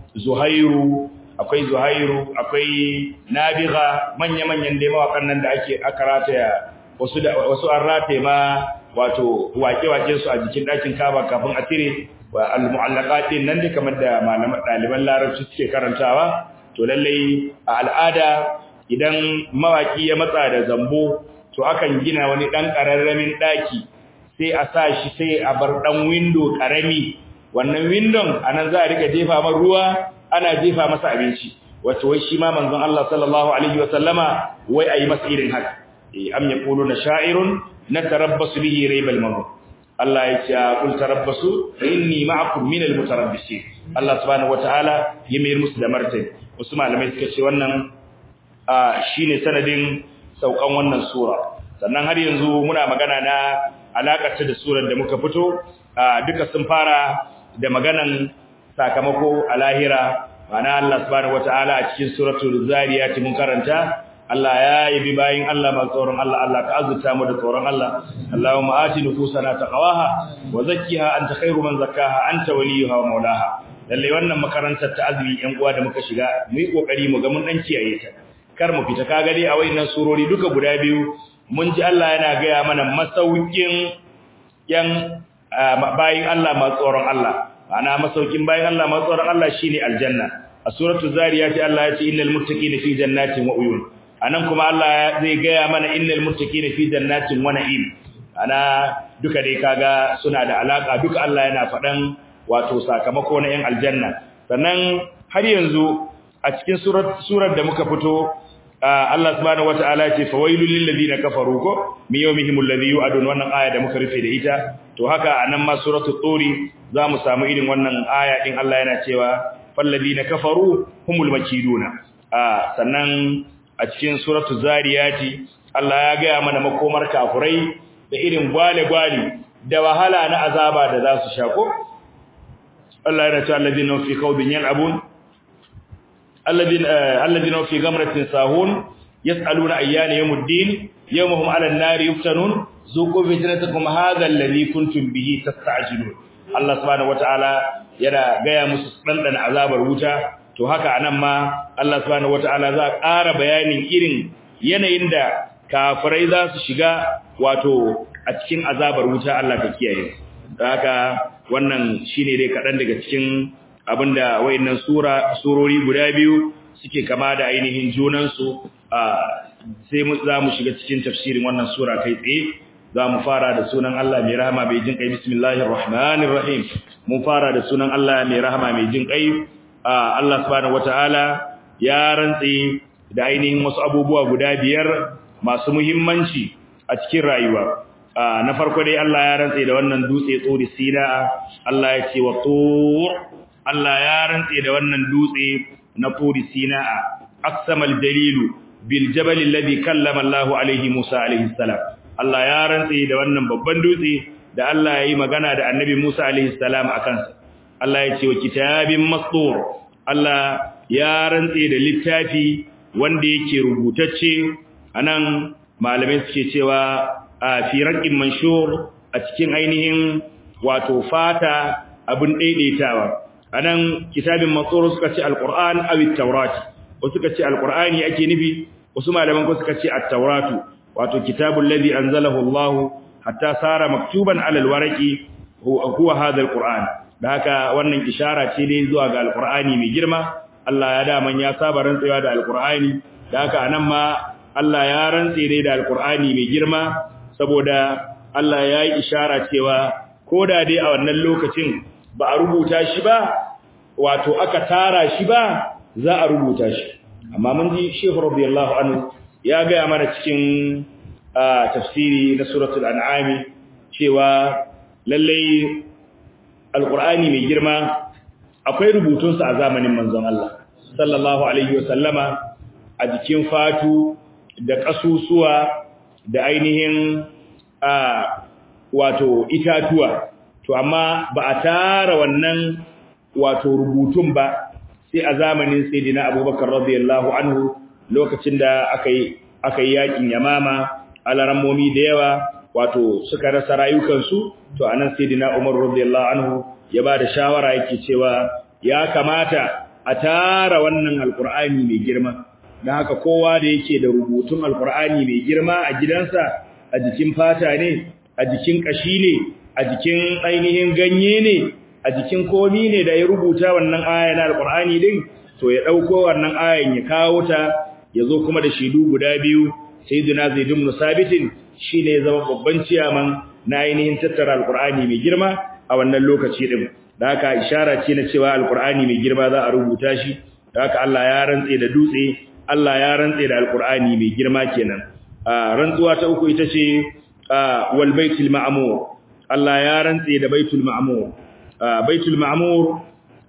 Zuhairu akwai Zuhairu akwai Nabiga manya-manyan dai mawaƙan nan da ake aka rataya wasu da wasu an rataye ma wato wake-wake su a jikin ɗakin Kaaba kafin a tire wa al-mu'allaqatin nan dai kamar da malaman ɗaliban Larabci suke karantawa to lallai a al'ada idan mawaki ya matsa da zambo to akan gina wani dan kararramin daki sai a sa shi sai a bar dan window karami wannan windon anan za a rika jefa man ruwa ana jefa masa abinci wato wai shi ma manzon Allah sallallahu alaihi wasallama wai ayi masa irin haka eh am yaquluna sha'irun natarabbasu bihi raybal mamut Allah ya ce kul tarabbasu fa inni ma'akum minal mutarabbisin Allah subhanahu wataala ya mayar musu da martani wasu malamai suka ce wannan shine sanadin saukan wannan sura sannan har yanzu muna magana na alakar ta da surar da muka fito duka sun fara da maganan sakamako a lahira mana Allah subhanahu wataala a cikin suratul zariyat mun karanta Allah ya yabi bayin Allah masu tsoron Allah Allah ka azurta mu da tsoron Allah Allahumma ati nufusana taqwaha wa zakkiha anta khairu man zakkaha anta waliyuha wa maulaha lalle wannan makarantar ta azumi yan uwa da muka shiga mu yi kokari mu ga mun dan kiyaye ta kar mu fita kaga dai a wayannan surori duka guda biyu mun ji Allah yana gaya mana masaukin yan bayin Allah masu tsoron Allah ana masaukin bayan Allah matsoron Allah shine aljanna a suratul zariyat Allah ya ce innal muttaqina fi jannatin wa uyun anan kuma Allah zai gaya mana innal muttaqina fi jannatin wa na'im ana duka dai kaga suna da alaka duka Allah yana faɗan wato sakamako na yan aljanna sannan har yanzu a cikin surar surar da muka fito Allah subhanahu wataala ya ce fawailul lil ladina kafaru ko mi yawmihim alladhi yu'adun wannan aya da muka rufe da ita to haka anan ma suratul turi zamu samu irin wannan aya din Allah yana cewa fal ladina kafaru humul makiduna a sannan a cikin suratul zariyati Allah ya ga mana makomar kafurai da irin gwale-gwale da wahala na azaba da za su shako Allah yana cewa alladina fi qawbin yal'abun alladina alladina fi gamratin sahun yas'aluna ayyana yawmuddin yawmuhum 'ala an-nari yuftanun zuqu fitnatakum hadha alladhi kuntum bihi tasta'jilun Allah subhanahu wataala yana gaya musu dandan azabar wuta to haka anan ma Allah subhanahu wataala za ƙara bayanin irin yanayin da kafirai za su shiga wato a cikin azabar wuta Allah ka kiyaye haka wannan shine dai kadan daga cikin abinda wayannan sura surori guda biyu suke kama da ainihin junan su sai mu za mu shiga cikin tafsirin wannan sura kai tsaye za mu fara da sunan Allah mai rahama mai jin kai bismillahir rahmanir rahim mun fara da sunan Allah mai rahama mai jin kai Allah subhanahu wataala ya rantsi da ainihin wasu abubuwa guda biyar masu muhimmanci a cikin rayuwa na farko dai Allah ya rantse da wannan dutse tsori sina Allah ya ce wa tur Allah ya rantse da wannan dutse na tsori sina aqsamal dalilu bil jabal alladhi kallama Allah alaihi Musa alaihi salam Allah ya rantse da wannan babban dutse da Allah ya yi magana da Annabi Musa alaihi salam akan sa Allah ya ce wa kitabin mastur Allah ya rantse da littafi wanda yake rubutacce anan malamai suke cewa a fi raqin manshur a cikin ainihin wato fata abin daidaitawa anan kitabin matsoro suka ce alquran aw at-taurat wasu suka ce alqurani ake nufi wasu malaman ko suka ce at-tauratu wato kitabul ladhi anzalahu Allah hatta sara maktuban ala alwaraqi huwa hadha alquran da haka wannan ishara ce dai zuwa ga alqurani mai girma Allah ya da man ya saba rantsewa da alqurani da haka anan ma Allah ya rantse dai da alqurani mai girma saboda Allah ya yi ishara cewa ko da dai a wannan lokacin ba a rubuta shi ba wato aka tara shi ba za a rubuta shi amma mun ji Sheikh radiyallahu anhu ya ga mana cikin tafsiri na suratul an'am cewa lalle alqur'ani mai girma akwai rubutun sa a zamanin manzon Allah sallallahu alaihi wasallama a jikin fatu da kasusuwa da ainihin a wato itatuwa to amma ba a tara wannan wato rubutun ba sai a zamanin sayyidina Abubakar radiyallahu anhu lokacin da aka yi aka yi yakin Yamama alarammomi da yawa wato suka rasa rayukansu to anan sayyidina Umar radiyallahu anhu ya ba da shawara yake cewa ya kamata a tara wannan alqur'ani mai girma dan haka kowa da yake da rubutun alqur'ani mai girma a gidansa a jikin fata ne a jikin kashi ne a jikin ainihin ganye ne a jikin komi ne da ya rubuta wannan aya na alqur'ani din to ya dauko wannan ayan ya kawo ta yazo kuma da shidu guda biyu sayyidina zaid ibn sabit shine ya zama babban ciyaman na ainihin tattara alqur'ani mai girma a wannan lokaci din da haka ishara ce na cewa alqur'ani mai girma za a rubuta shi da haka Allah ya rantse da dutse Allah ya rantse da alqur'ani mai girma kenan rantsuwa ta uku ita ce wal baitul ma'mur Allah ya rantse da baitul ma'mur baitul ma'mur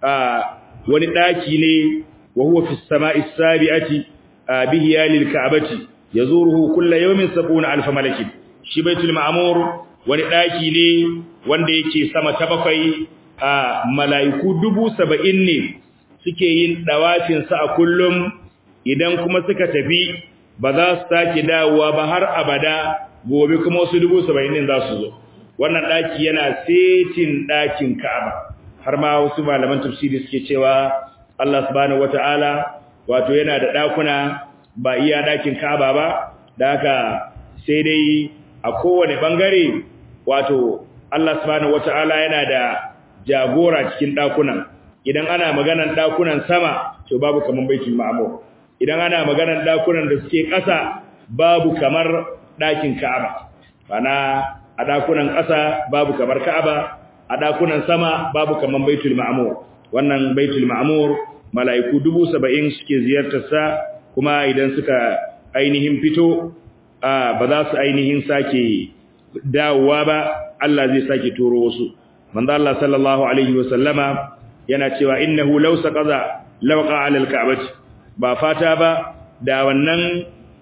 wani daki ne wa huwa fi samai sabi'ati bihi yalil ka'bati yazuruhu kullu yawmin 70000 malakin shi baitul ma'mur wani daki ne wanda yake sama ta bakwai a malaiku 70 ne suke yin dawafin sa a kullum idan kuma suka tafi ba za su sake dawowa ba har abada gobe kuma wasu 70 din za su zo wannan daki yana setin dakin Ka'aba har ma wasu malaman tafsiri suke cewa Allah subhanahu wataala wato yana da dakuna ba iya dakin Ka'aba ba da haka sai dai a kowane bangare wato Allah subhanahu wataala yana da jagora cikin dakunan idan ana maganan dakunan sama to babu kaman baitul ma'mur idan ana maganan dakunan da suke ƙasa babu kamar dakin ka'aba bana a dakunan ƙasa babu kamar ka'aba a dakunan sama babu kaman baitul ma'mur wannan baitul ma'mur mala'iku dubu saba'in suke ziyartar sa kuma idan suka ainihin fito ba za su ainihin sake dawowa ba Allah zai sake turo wasu manzo Allah sallallahu alaihi wa sallama yana cewa innahu law saqaza lawqa ala alka'bati ba fata ba da wannan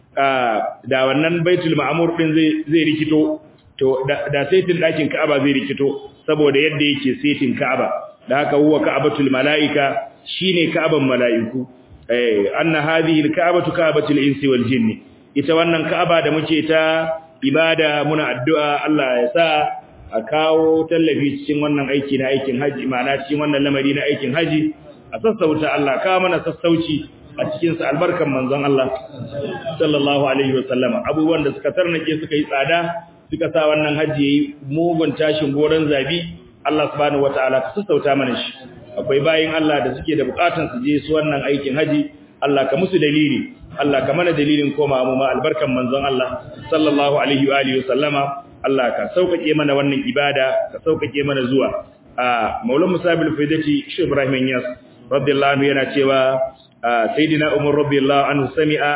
da wannan baitul ma'mur din zai zai rikito to da saitin dakin Ka'aba zai rikito saboda yadda yake saitin Ka'aba da haka huwa ka'batul malaika shine Ka'aban mala'iku eh anna hadhihi alka'batu ka'batul insi wal jinni ita wannan Ka'aba da muke ta ibada muna addu'a Allah ya sa a kawo tallafi cikin wannan aiki na aikin haji ma'ana cikin wannan lamari na aikin haji a sassauta Allah ka mana sassauci a cikin sa albarkan manzon Allah sallallahu alaihi wasallama abubuwan da suka tarnake suka yi tsada suka sa wannan haji yayi mugun tashin goran zabi Allah subhanahu wataala ka sassauta mana shi akwai bayin Allah da suke da bukatun su je su wannan aikin haji Allah ka musu dalili Allah ka mana dalilin koma mu ma albarkan manzon Allah sallallahu alaihi wa alihi wasallama Allah ka saukake mana wannan ibada ka saukake mana zuwa a Maulana Musabil Faidati Sheikh Ibrahim Yas radiyallahu anhu yana cewa sayyidina Umar radiyallahu anhu sami'a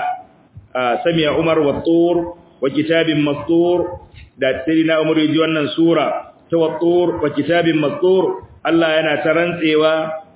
sami'a Umar wa tur wa kitabin mastur da sayyidina Umar yaji wannan sura ta wa tur wa kitabin mastur Allah yana ta rantsewa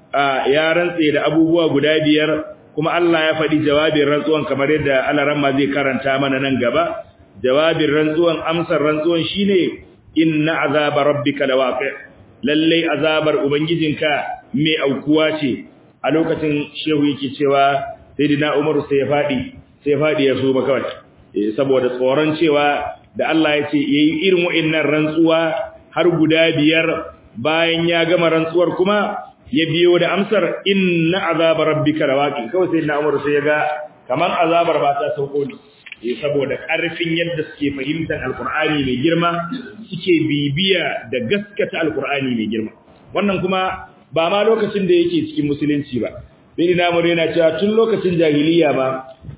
ya rantse da abubuwa guda biyar kuma Allah ya faɗi jawabin rantsuwan kamar yadda Alaramma zai karanta mana nan gaba jawabin rantsuwan amsar rantsuwan shine inna azaba rabbika lawaqi lalle azabar ubangijinka mai aukuwa ce a lokacin shehu yake cewa sayyidina Umar sai ya faɗi sai ya faɗi ya so ba kawai saboda tsoron cewa da Allah ya ce yayi irin wa'annan rantsuwa har guda biyar bayan ya gama rantsuwar kuma ya biyo da amsar inna azaba rabbika lawaqi kawai sai na Umar sai ya ga kaman azabar ba ta sauko ne eh saboda karfin yadda suke fahimtar alqur'ani mai girma suke bibiya da gaskata alqur'ani mai girma wannan kuma ba ma lokacin da yake cikin musulunci ba sai na Umar yana cewa tun lokacin jahiliya ba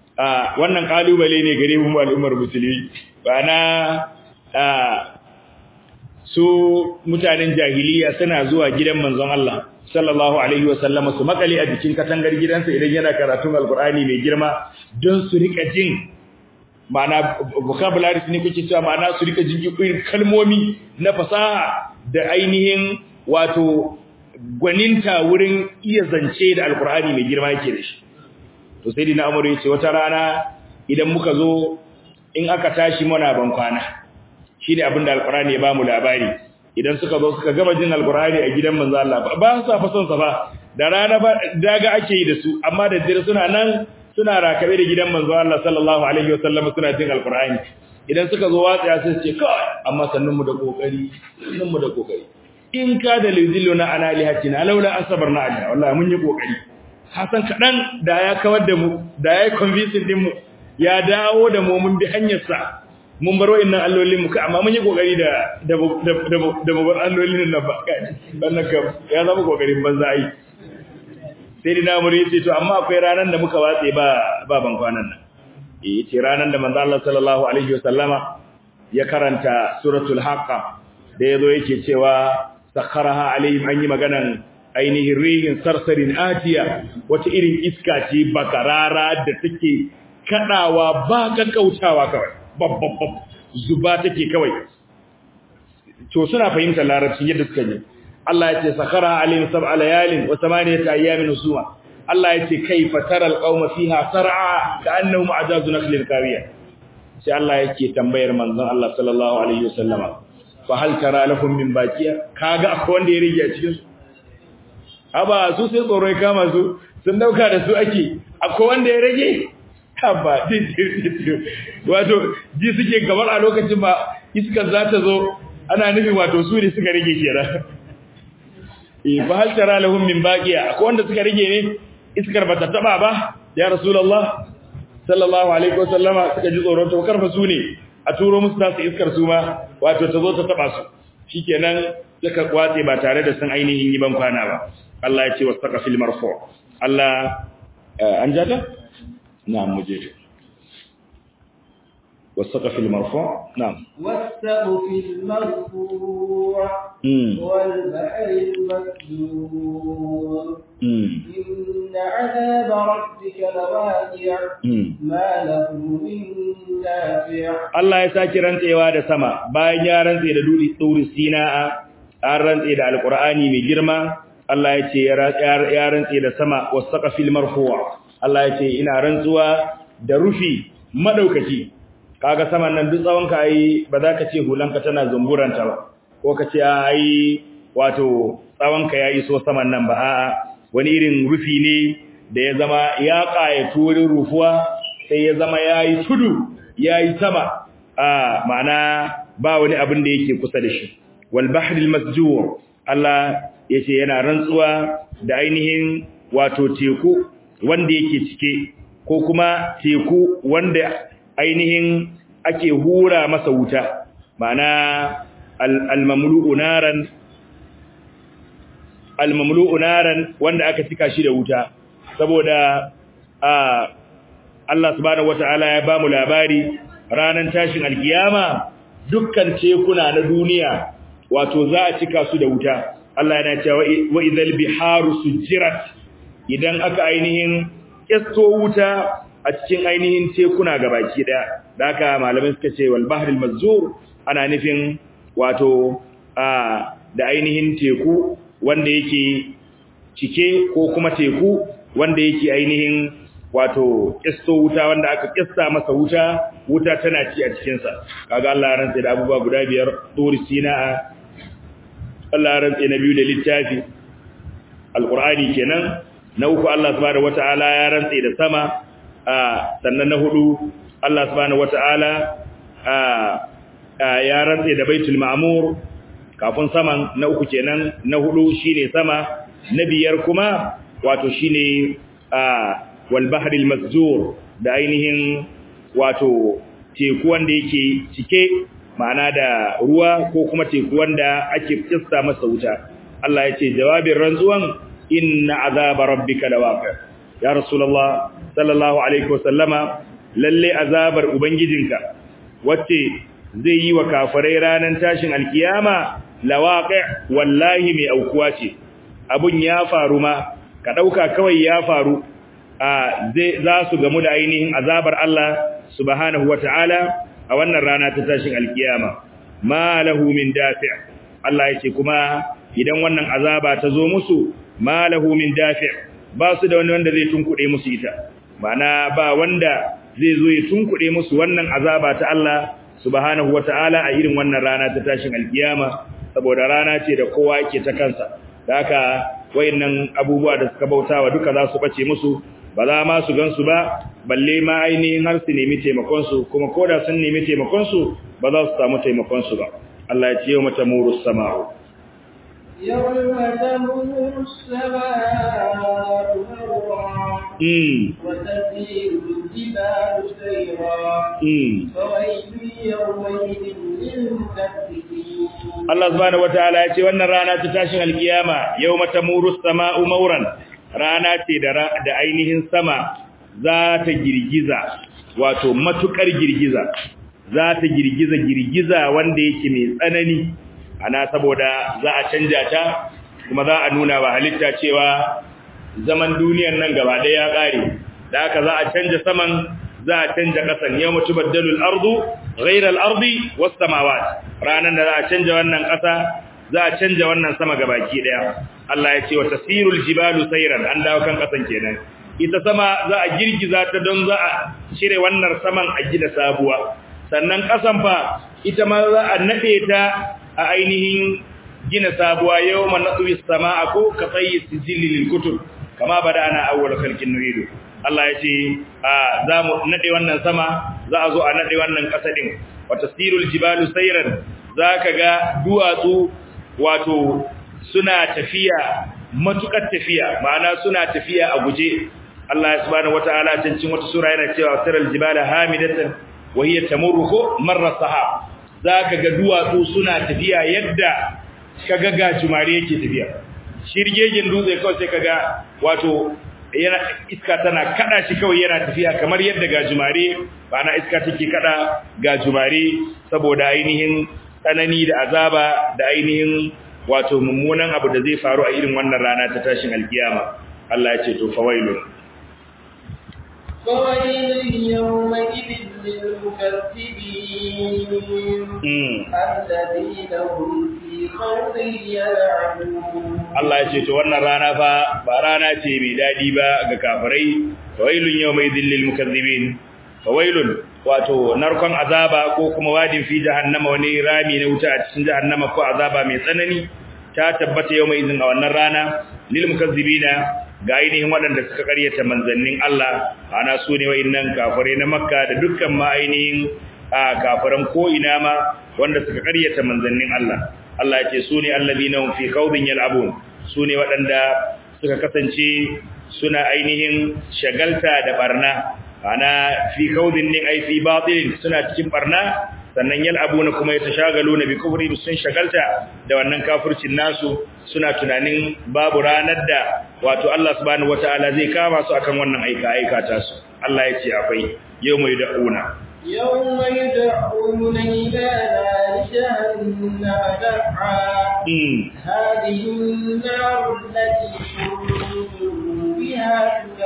a wannan kalubale ne gare mu al'ummar musulmi ba na su mutanen jahiliya suna zuwa gidan manzon Allah sallallahu alaihi wasallama su makale a jikin katangar gidansa idan yana karatun alkur'ani mai girma don su rika jin ma'ana vocabulary ne kuke cewa ma'ana su rika jin irin kalmomi na fasaha da ainihin wato gwaninta wurin iya zance da alkur'ani mai girma yake da shi to sai dina amuru yace wata rana idan muka zo in aka tashi muna ban kwana shine abinda alkur'ani ya bamu labari idan suka zo suka gama jin alkur'ani a gidan manzo Allah ba su fa son sa ba da rana ba daga ake yi da su amma da dare suna nan suna rakabe da gidan manzo Allah sallallahu alaihi wasallam suna jin alkur'ani idan suka zo watsa sai su ce kai amma sannun mu da kokari sannun mu da kokari in ka da lizilluna ana lihatina laula asabarna alaiha wallahi mun yi kokari hasan kadan da ya kawar da mu da ya convincing din mu ya dawo da mu mun bi hanyar sa mun bar wa'annan allolin mu amma mun yi kokari da da da da mu bar allolin nan ba wannan kam ya zama kokarin banza ai sai dina muri yace to amma akwai ranan da muka watse ba ba ban kwanan nan eh yace ranan da manzo Allah sallallahu alaihi wasallama ya karanta suratul haqqa da yazo yake cewa sakharaha alaihim an yi maganan ainihin rihin sarsarin atiya wata irin iska ce bakarara da take kadawa ba kakkautawa kawai babbab zuba take kawai to suna fahimtar larabci yadda suka yi Allah ya ce sakhara alayhim sab'a layalin wa thamaniyata ayyamin husuma Allah ya ce kaifa taral qauma fiha sar'a ka'annahum ajazu nakhlin kawiya sai Allah yake tambayar manzon Allah sallallahu alaihi wasallama fa hal tara lahum min baqiya kaga akwai wanda ya rige a cikin su aba su sai tsoro ya kama su sun dauka da su ake akwai wanda ya rage haba wato ji suke gabar a lokacin ba iskar za ta zo ana nufin wato su ne suka rage kenan eh fa hal tara lahum min baqiya akwai wanda suka rage ne iskar ba ta taba ba ya rasulullah sallallahu alaihi wasallama suka ji tsoron to karfa su ne a turo musu tasu iskar su ma wato ta zo ta taba su shikenan suka kwatse ba tare da sun ainihin yi ban kwana ba Allah ya ce wasaqafil marfu Allah an jada na'am muje والسقف المرفوع نعم والسقف المرفوع والبحر المسجور إن عذاب ربك لواقع ما له من دافع Allah ya saki rantsewa da sama bayan ya rantse da duri tsuri sina'a an rantse da alqur'ani mai girma Allah ya ce ya rantse da sama wasaqafil marfu'a Allah ya ce ina rantsuwa da rufi madaukaki kaga saman nan duk tsawon ka ai ba za ka ce hulanka tana zumburanta ba ko ka ce ai wato tsawon ka ya iso saman nan ba a'a wani irin rufi ne da ya zama ya ƙayatu wurin rufuwa sai ya zama yayi tudu yayi sama a ma'ana ba wani abin da yake kusa da shi wal bahril masjur Allah yace yana rantsuwa da ainihin wato teku wanda yake cike ko kuma teku wanda ainihin ake hura masa wuta ma'ana al-mamlu'u naran al-mamlu'u naran wanda aka cika shi da wuta saboda a Allah subhanahu wata'ala ya bamu labari ranan tashin alkiyama dukkan tekuna na duniya wato za a cika su da wuta Allah yana cewa wa idhal biharu sujirat idan aka ainihin kesto wuta a cikin ainihin tekuna gabaki daya da haka malamai suka ce wal bahril mazur ana nufin wato a da ainihin teku wanda yake cike ko kuma teku wanda yake ainihin wato kisto wuta wanda aka kista masa wuta wuta tana ci a cikin sa kaga Allah ya rantsa da abubuwa guda biyar turi sina Allah ya rantsa na biyu da littafi alqur'ani kenan na uku Allah subhanahu wataala ya rantsa da sama sannan na hudu Allah subhanahu wataala ya rantsa da baitul ma'mur kafin saman na uku kenan na hudu shine sama na biyar kuma wato shine wal bahril masjur da ainihin wato teku wanda yake cike ma'ana da ruwa ko kuma teku wanda ake kissa masa wuta Allah ya ce jawabin rantsuwan inna azaba rabbika lawaqi ya rasulullah sallallahu alaihi wasallama lalle azabar ubangijinka wacce zai yi wa kafirai ranan tashin alkiyama lawaqi wallahi mai aukuwa ce abun ya faru ma ka dauka kawai ya faru a zai za su gamu da ainihin azabar Allah subhanahu wataala a wannan rana ta tashin alkiyama ma lahu min dafi' Allah yake kuma idan wannan azaba ta zo musu ma lahu min dafi' ba su da wani wanda zai tunkuɗe musu ita ma'ana ba wanda zai zo ya tunkuɗe musu wannan azaba ta Allah subhanahu wataala a irin wannan rana ta tashin alkiyama saboda rana ce da kowa yake ta kansa da haka wayannan abubuwa da suka bautawa duka za su bace musu ba za ma su gansu ba balle ma ainihin har su nemi taimakon su kuma koda sun nemi taimakon su ba za su samu taimakon su ba Allah ya ce yau mata muru sama'u يوم تمور السماء مورا وتسير الجبال سيرا فويل يومئذ للمكذبين Allah subhanahu wataala ya ce wannan rana ta tashin alkiyama yawma tamuru as-sama'u mawran rana ce da da ainihin sama za ta girgiza wato matukar girgiza za ta girgiza girgiza wanda yake mai tsanani ana saboda za a canja ta kuma za a nuna wa halitta cewa zaman duniyar nan gaba ɗaya ya ƙare da haka za a canja saman za a canja ƙasan yau mutu baddalul ardu ghairal ardi was samawat ranan da za a canja wannan ƙasa za a canja wannan sama gabaki ɗaya Allah ya ce wa tasirul jibalu sayran an dawo kan ƙasan kenan ita sama za a girgiza ta don za a cire wannan saman a gida sabuwa sannan ƙasan fa ita ma za a nade ta a ainihin gina sabuwa yau man natsuwi sama'a ko ka tsayi sijili lil kutub kama bada ana awwal khalqin nuridu Allah ya ce za mu nade wannan sama za a zo a nade wannan ƙasa din wa tasirul jibalu sayran zaka ga duwatsu wato suna tafiya matukar tafiya ma'ana suna tafiya a guje Allah subhanahu wataala cikin wata sura yana cewa siral jibala hamidatan wa hiya tamurru marra sahab zaka ga duwatsu suna tafiya yadda kaga gajumare yake tafiya shirgegen dutse kawai sai kaga wato yana iska tana kada shi kawai yana tafiya kamar yadda gajumare ba na iska take kada gajumare saboda ainihin tsanani da azaba da ainihin wato mummunan abu da zai faru a irin wannan rana ta tashin alkiyama Allah ya ce to fawailun فويل يومئذ للمكذبين الذين هم في خوض يلعبون Allah ya ce to wannan rana fa ba rana ce mai dadi ba ga kafirai fawailun yawmaidhil lil mukazzibin fawailun wato narkon azaba ko kuma wadin fi jahannama wani rami na wuta a cikin jahannama ko azaba mai tsanani ta tabbata yawmaidhin a wannan rana lil mukazzibina ga ainihin waɗanda suka ƙaryata manzannin Allah ana su ne wa'innan kafirai na Makka da dukkan ma ainihin kafiran ko ina ma wanda suka ƙaryata manzannin Allah Allah ya ce su ne allazina hum fi khawdin yal'abun su ne waɗanda suka kasance suna ainihin shagalta da barna ana fi khawdin ne ai fi batilin suna cikin barna sannan yal'abuna kuma yatashagaluna bi kufri sun shagalta da wannan kafircin nasu suna tunanin babu ranar da wato Allah subhanahu wataala zai kama su akan wannan aika aika ta su Allah ya ce akwai yau mai da'una يوم يدعون إلى نار جهنم دعا هذه النار التي كنتم بها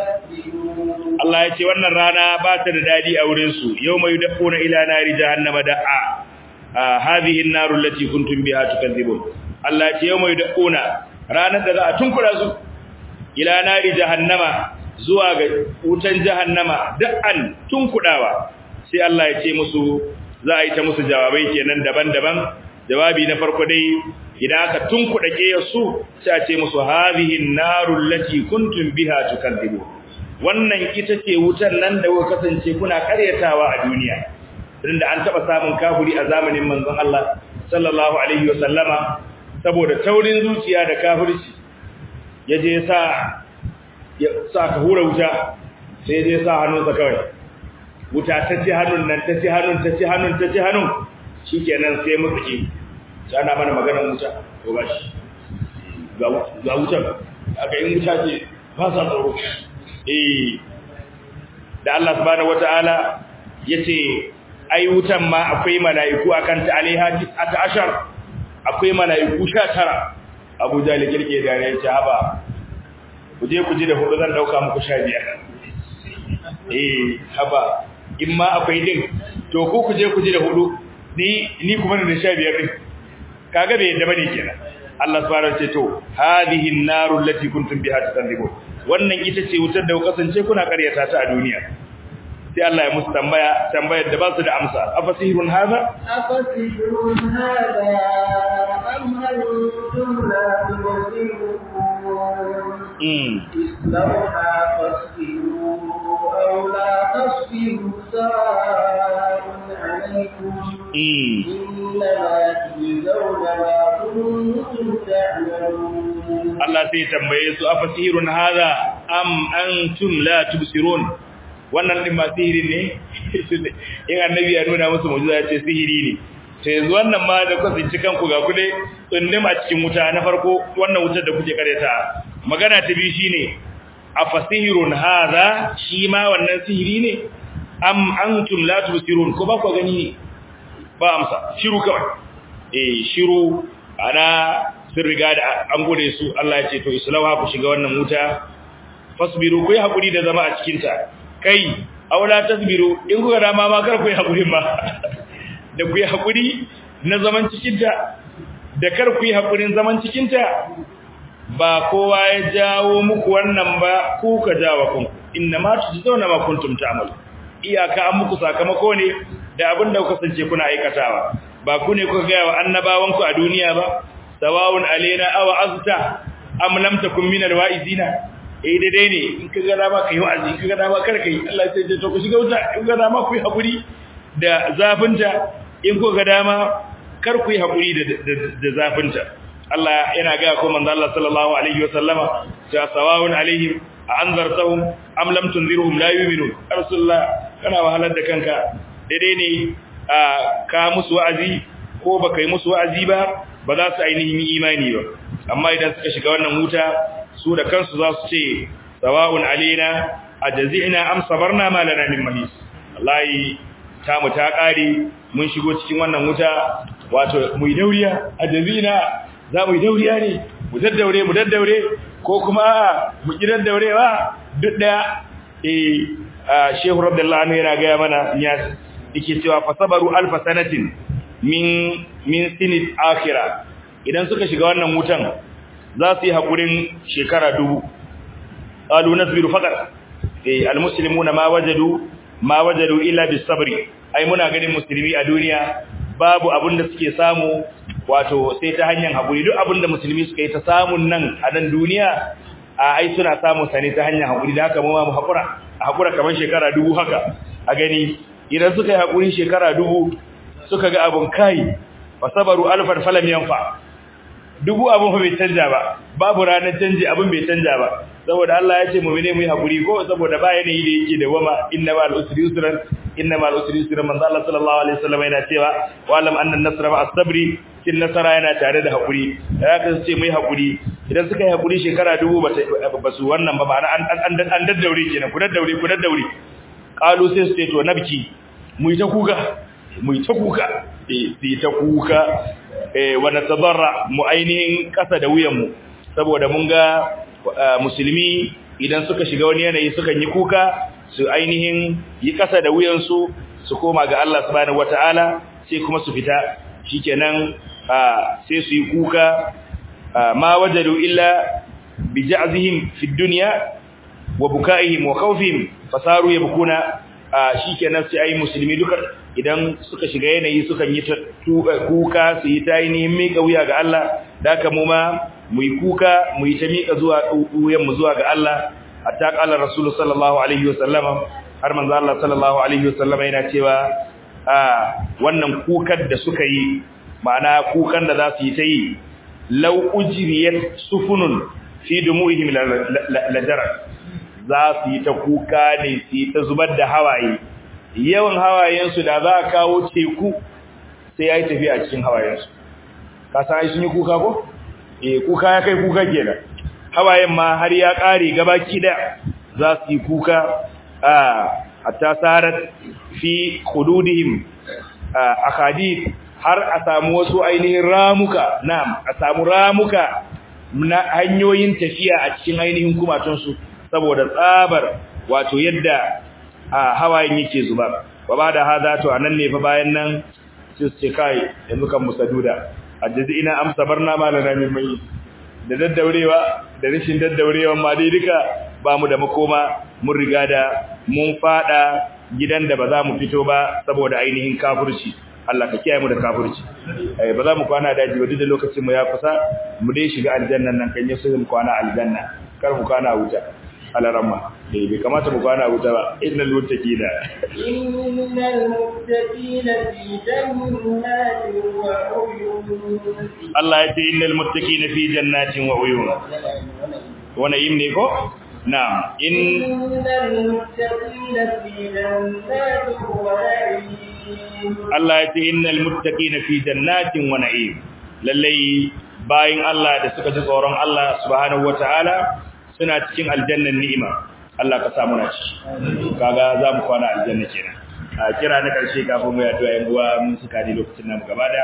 تكذبون Allah ya ce wannan rana ba ta da dadi a wurin su yau mai da'una ila nari jahannama da'a hadhihi an-nar allati kuntum biha tukadzibun Allah ya ce yau mai da'una ranar da za a tunkura su ila nari jahannama zuwa ga wutan jahannama da'an tunkudawa sai Allah ya ce musu za a yi ta musu jawabai kenan daban-daban jawabi na farko dai idan aka tunkuda su sai a ce musu hadhihi an-narul lati kuntum biha tukadzibun wannan ita ce wutan nan da kuka kasance kuna karyatawa a duniya tunda an taba samun kafiri a zamanin manzon Allah sallallahu alaihi wa sallama saboda taurin zuciya da kafirci yaje sa ya sa ka hura wuta sai dai sa hannunsa kawai wuta ta ci hannun nan ta ci hannun ta ci hannun ta ci hannun shikenan sai mutsuke sai ana mana maganar wuta to gashi ga wutar aka yi wuta ce ba sa tsoro eh da Allah subhanahu wataala yace ai wutan ma akwai mala'iku akan ta alaiha ta ashar akwai mala'iku 19 Abu Jahl kirke da ya ce haba ku je ku ji da hudu zan dauka muku 15 eh haba in ma akwai din to ku ku je ku ji da hudu ni ni kuma da 15 din kaga bai yadda bane kenan Allah subhanahu wa ta'ala ce to hadhihi an-naru allati kuntum biha tukadzibun wannan ita ce wutar da kasance kuna karyata ta a duniya sai Allah ya musu tambaya tambayar da ba su da amsa afasihirun hada afasihirun hada am antum la tubsirun mm islauha fasbiru aw la tasbiru sa'un alaykum mm innama tujzauna ma kuntum ta'malun Allah sai tambaye su afasihirun hada am antum la tubsirun wannan din ma sihiri ne in annabi ya nuna musu mu'jiza ya ce sihiri ne sai yanzu wannan ma da kuka tsinci kanku ga kude tsundim a cikin wuta na farko wannan wutar da kuke kareta magana ta biyu shine afasihirun hada shi ma wannan sihiri ne am antum la tubsirun ko ba ku gani ne ba amsa shiru kawai eh shiru ana sun riga da an gode su Allah ya ce to islawa ku shiga wannan wuta fasbiru ku yi hakuri da zama a cikin ta kai aula tasbiru in kuka dama ma kar ku yi hakuri ma da ku yi hakuri na zaman cikin ta da kar ku yi hakurin zaman cikin ta ba kowa ya jawo muku wannan ba ku ka jawo kun inna ma tujzauna ma kuntum ta'malu iyaka an muku sakamako ne da abin da kuka sance kuna aikatawa ba ku ne kuka ga wa annabawanku a duniya ba sawawun alaina aw azta am lam takun min alwaizina eh dai ne in ka ga dama kai wa'azi in ka ga dama kar kai Allah sai ya to ku shiga wuta in ga dama ku yi hakuri da zafinta in ku ga dama kar ku yi hakuri da da zafinta Allah yana ga ko manzo Allah sallallahu alaihi wasallama ja sawawun alaihim a anzartahum am lam tunzirhum la yu'minun rasulullah kana wahalar da kanka daidai ne ka musu wa'azi ko baka yi musu wa'azi ba ba za su ainihin imani ba amma idan suka shiga wannan wuta su da kansu za su ce sawa'un alaina ajzina am sabarna ma lana min mahis wallahi ta mu ta kare mun shigo cikin wannan wuta wato mu yi dauriya ajzina za mu yi dauriya ne mu daddaure mu daddaure ko kuma mu ki daddaurewa duk daya eh shehu radiyallahu anhu yana ga mana ya yake cewa fasabaru alfa sanatin min min sinit akhirah idan suka shiga wannan wutan za su yi hakurin shekara dubu qalu nasbiru faqat eh almuslimuna ma wajadu ma wajadu illa bisabri ai muna ganin musulmi a duniya babu abin da suke samu wato sai ta hanyar hakuri duk abin da musulmi suka yi ta samun nan a nan duniya a ai suna samun sa ne ta hanyar hakuri da haka mu ma mu hakura a hakura kamar shekara dubu haka a gani idan suka yi hakurin shekara dubu suka ga abun kai fasabaru alfan falam yanfa dubu abun bai canja ba babu ranar canji abun bai canja ba saboda Allah ya ce mu ne mu yi hakuri ko saboda ba yanayi da yake da wama inna ma al-usri yusran inna ma al-usri yusran manzo Allah sallallahu alaihi wasallam yana cewa wa alam anna an-nasra ma as-sabri kin nasara yana tare da hakuri haka ce mu yi hakuri idan suka yi hakuri shekara dubu ba su wannan ba ma'ana an an an daddaure kenan ku daddaure ku daddaure qalu sai su ce to nabki mu yi ta kuka mu yi ta kuka eh sai ta kuka eh wa natadarra mu ainihin kasa da wuyan mu saboda mun ga musulmi idan suka shiga wani yanayi sukan yi kuka su ainihin yi kasa da wuyan su su koma ga Allah subhanahu wataala sai kuma su fita shikenan sai su yi kuka ma wajadu illa bi ja'zihim fi dunya wa bukaihim wa khawfihim fasaru yabkuna shikenan sai ai musulmi duka idan suka shiga yanayi sukan yi kuka su yi ta ainihin miƙa wuya ga Allah da haka mu ma mu yi kuka mu yi ta miƙa zuwa wuyan mu zuwa ga Allah hatta qala rasul sallallahu alaihi wasallam har manzo Allah sallallahu alaihi wasallam yana cewa a wannan kukan da suka yi ma'ana kukan da za su yi ta yi law ujriyat sufunun fi dumuihim lajara za su yi ta kuka ne su yi ta zubar da hawaye yawan hawayensu da za a kawo teku sai ya yi tafiya a cikin hawayensu ka san sun yi kuka ko? eh kuka ya kai kuka kenan hawayen ma har ya ƙare gabaki da za su yi kuka a hatta sarat fi hududihim akadid har a samu wasu ainihin ramuka na'am a samu ramuka na hanyoyin tafiya a cikin ainihin kumatunsu saboda tsabar wato yadda a hawayen yake zuba wa ba da hada to anan ne fa bayan nan sai su ce kai yanzu kan musaduda ajazi ina amsa barna malana min mai da daddaurewa da rashin daddaurewa ma dai duka ba mu da makoma mun riga da mun fada gidan da ba za mu fito ba saboda ainihin kafirci Allah ka kiyaye mu da kafirci eh ba za mu kwana daji ba duk da lokacin mu ya kusa mu dai shiga aljannan nan kan yasu mu kwana aljanna kar mu kwana wuta alarama eh bai kamata mu kwana wuta ba innal muttaqina innal muttaqina fi jannatin wa uyun Allah ya ce innal muttaqina fi jannatin wa uyun wana yin ne ko na'am in innal muttaqina fi jannatin wa na'im Allah ya ce innal muttaqina fi jannatin wa na'im lallai bayin Allah da suka ji tsoron Allah subhanahu wataala suna cikin aljannan ni'ima Allah ka samu na ciki kaga za mu kwana aljanna kenan a kira na karshe kafin mu yato yan uwa mun suka ji lokacin nan gaba da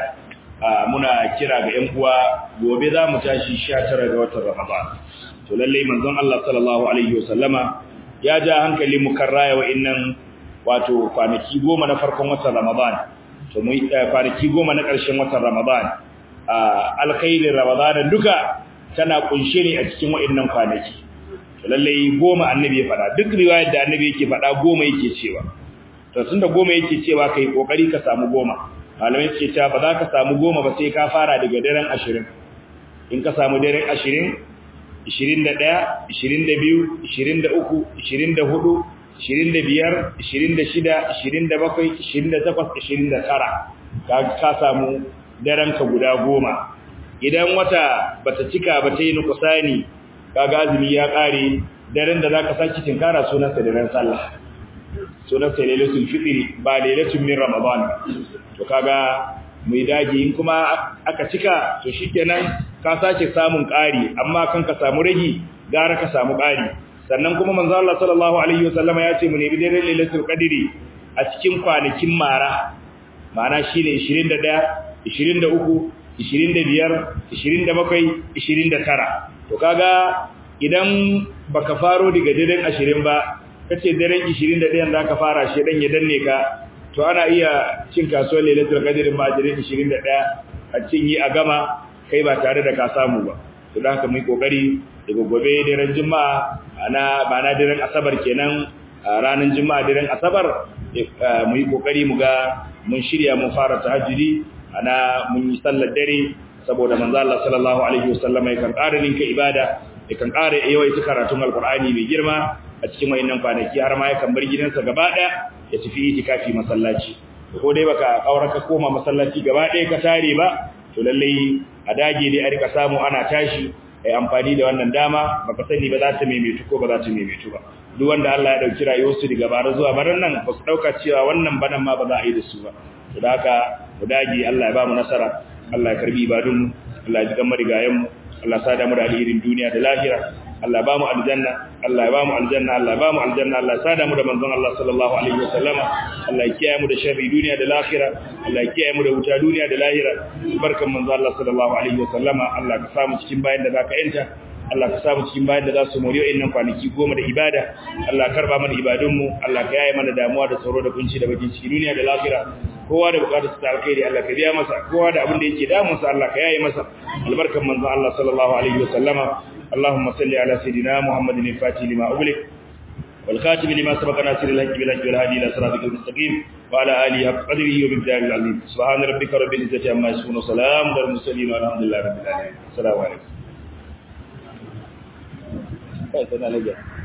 muna kira ga yan uwa gobe za mu tashi 19 ga watan Ramadan to lalle manzon Allah sallallahu alaihi wasallama ya ja hankali mu kan raya wa'annan wato kwanaki goma na farkon watan Ramadan to mu kwanaki goma na ƙarshen watan Ramadan alkhairin Ramadan duka tana kunshe ne a cikin wa'annan kwanaki lallai goma annabi ya faɗa duk riwayar da annabi yake faɗa goma yake cewa to tunda goma yake cewa kai kokari ka samu goma malamai suke cewa ba za ka samu goma ba sai ka fara daga daren 20 in ka samu daren 20 21 22 23 24 25 26 27 28 29 ka ka samu daren ka guda goma idan wata bata cika ba ta yi nukusani kaga azumi ya kare daren da zaka saki tinkara sunan sa daren sallah sunan sa lailatul fitri ba lailatul min ramadan to kaga mu dage in kuma aka cika to shikenan ka sake samun ƙari amma kan ka samu ragi gara ka samu ƙari sannan kuma manzo Allah sallallahu alaihi wasallama ya ce mu nemi dare lailatul qadri a cikin kwanakin mara ma'ana shine 21 23 25 27 29 to kaga idan baka faro daga daren 20 ba kace daren 21 zaka fara shi dan ya danne ka to ana iya cin kasuwar lailatul qadr ma daren 21 a cinye a gama kai ba tare da ka samu ba to dan haka mu yi kokari daga gobe daren juma'a ana ba na daren asabar kenan ranar juma'a daren asabar mu yi kokari mu ga mun shirya mun fara tahajjudi ana mun yi sallar dare saboda manzo Allah sallallahu alaihi wasallam yakan ƙara ninka ibada yakan ƙara yawaita karatun alqur'ani mai girma a cikin wayannan kwanaki har ma yakan bar gidansa gaba ɗaya ya tafi itikafi masallaci ko dai baka kaura ka koma masallaci gaba ɗaya ka tare ba to lalle a dage dai a rika samu ana tashi ai amfani da wannan dama baka sani ba za ta maimaitu ko ba za ta maimaitu ba duk wanda Allah ya dauki rayuwarsu daga bara zuwa baran nan ba su dauka cewa wannan banan ma ba za a yi da su ba to da haka mu dage Allah ya ba mu nasara Allah ya karbi ibadun Allah ya ji kan marigayen mu Allah ya sada mu da alherin duniya da lahira Allah ba mu aljanna Allah ya ba mu aljanna Allah ya ba mu aljanna Allah ya sada mu da manzon Allah sallallahu alaihi wasallama Allah ya kiyaye mu da sharri duniya da lahira Allah ya kiyaye mu da wuta duniya da lahira barkan manzon Allah sallallahu alaihi wasallama Allah ka samu cikin bayan da zaka yanta Allah ka samu cikin bayan da za su moriyo innan kwanaki goma da ibada Allah karba mana ibadunmu Allah ka yaye mana damuwa da tsoro da kunci da bakin ciki duniya da lahira kowa da bukatar sa alkhairi Allah ka biya masa kowa da abin da yake damun sa Allah ka yaye masa albarkan manzon Allah sallallahu alaihi wasallama اللهم صل على سيدنا محمد الفاتح لما أغلق والخاتم لما سبق ناصر الحق بالحق والهادي إلى صراطك المستقيم وعلى آله حق قدره وبالدار العظيم سبحان ربك رب العزة عما يصفون وسلام على المرسلين والحمد لله رب العالمين السلام عليكم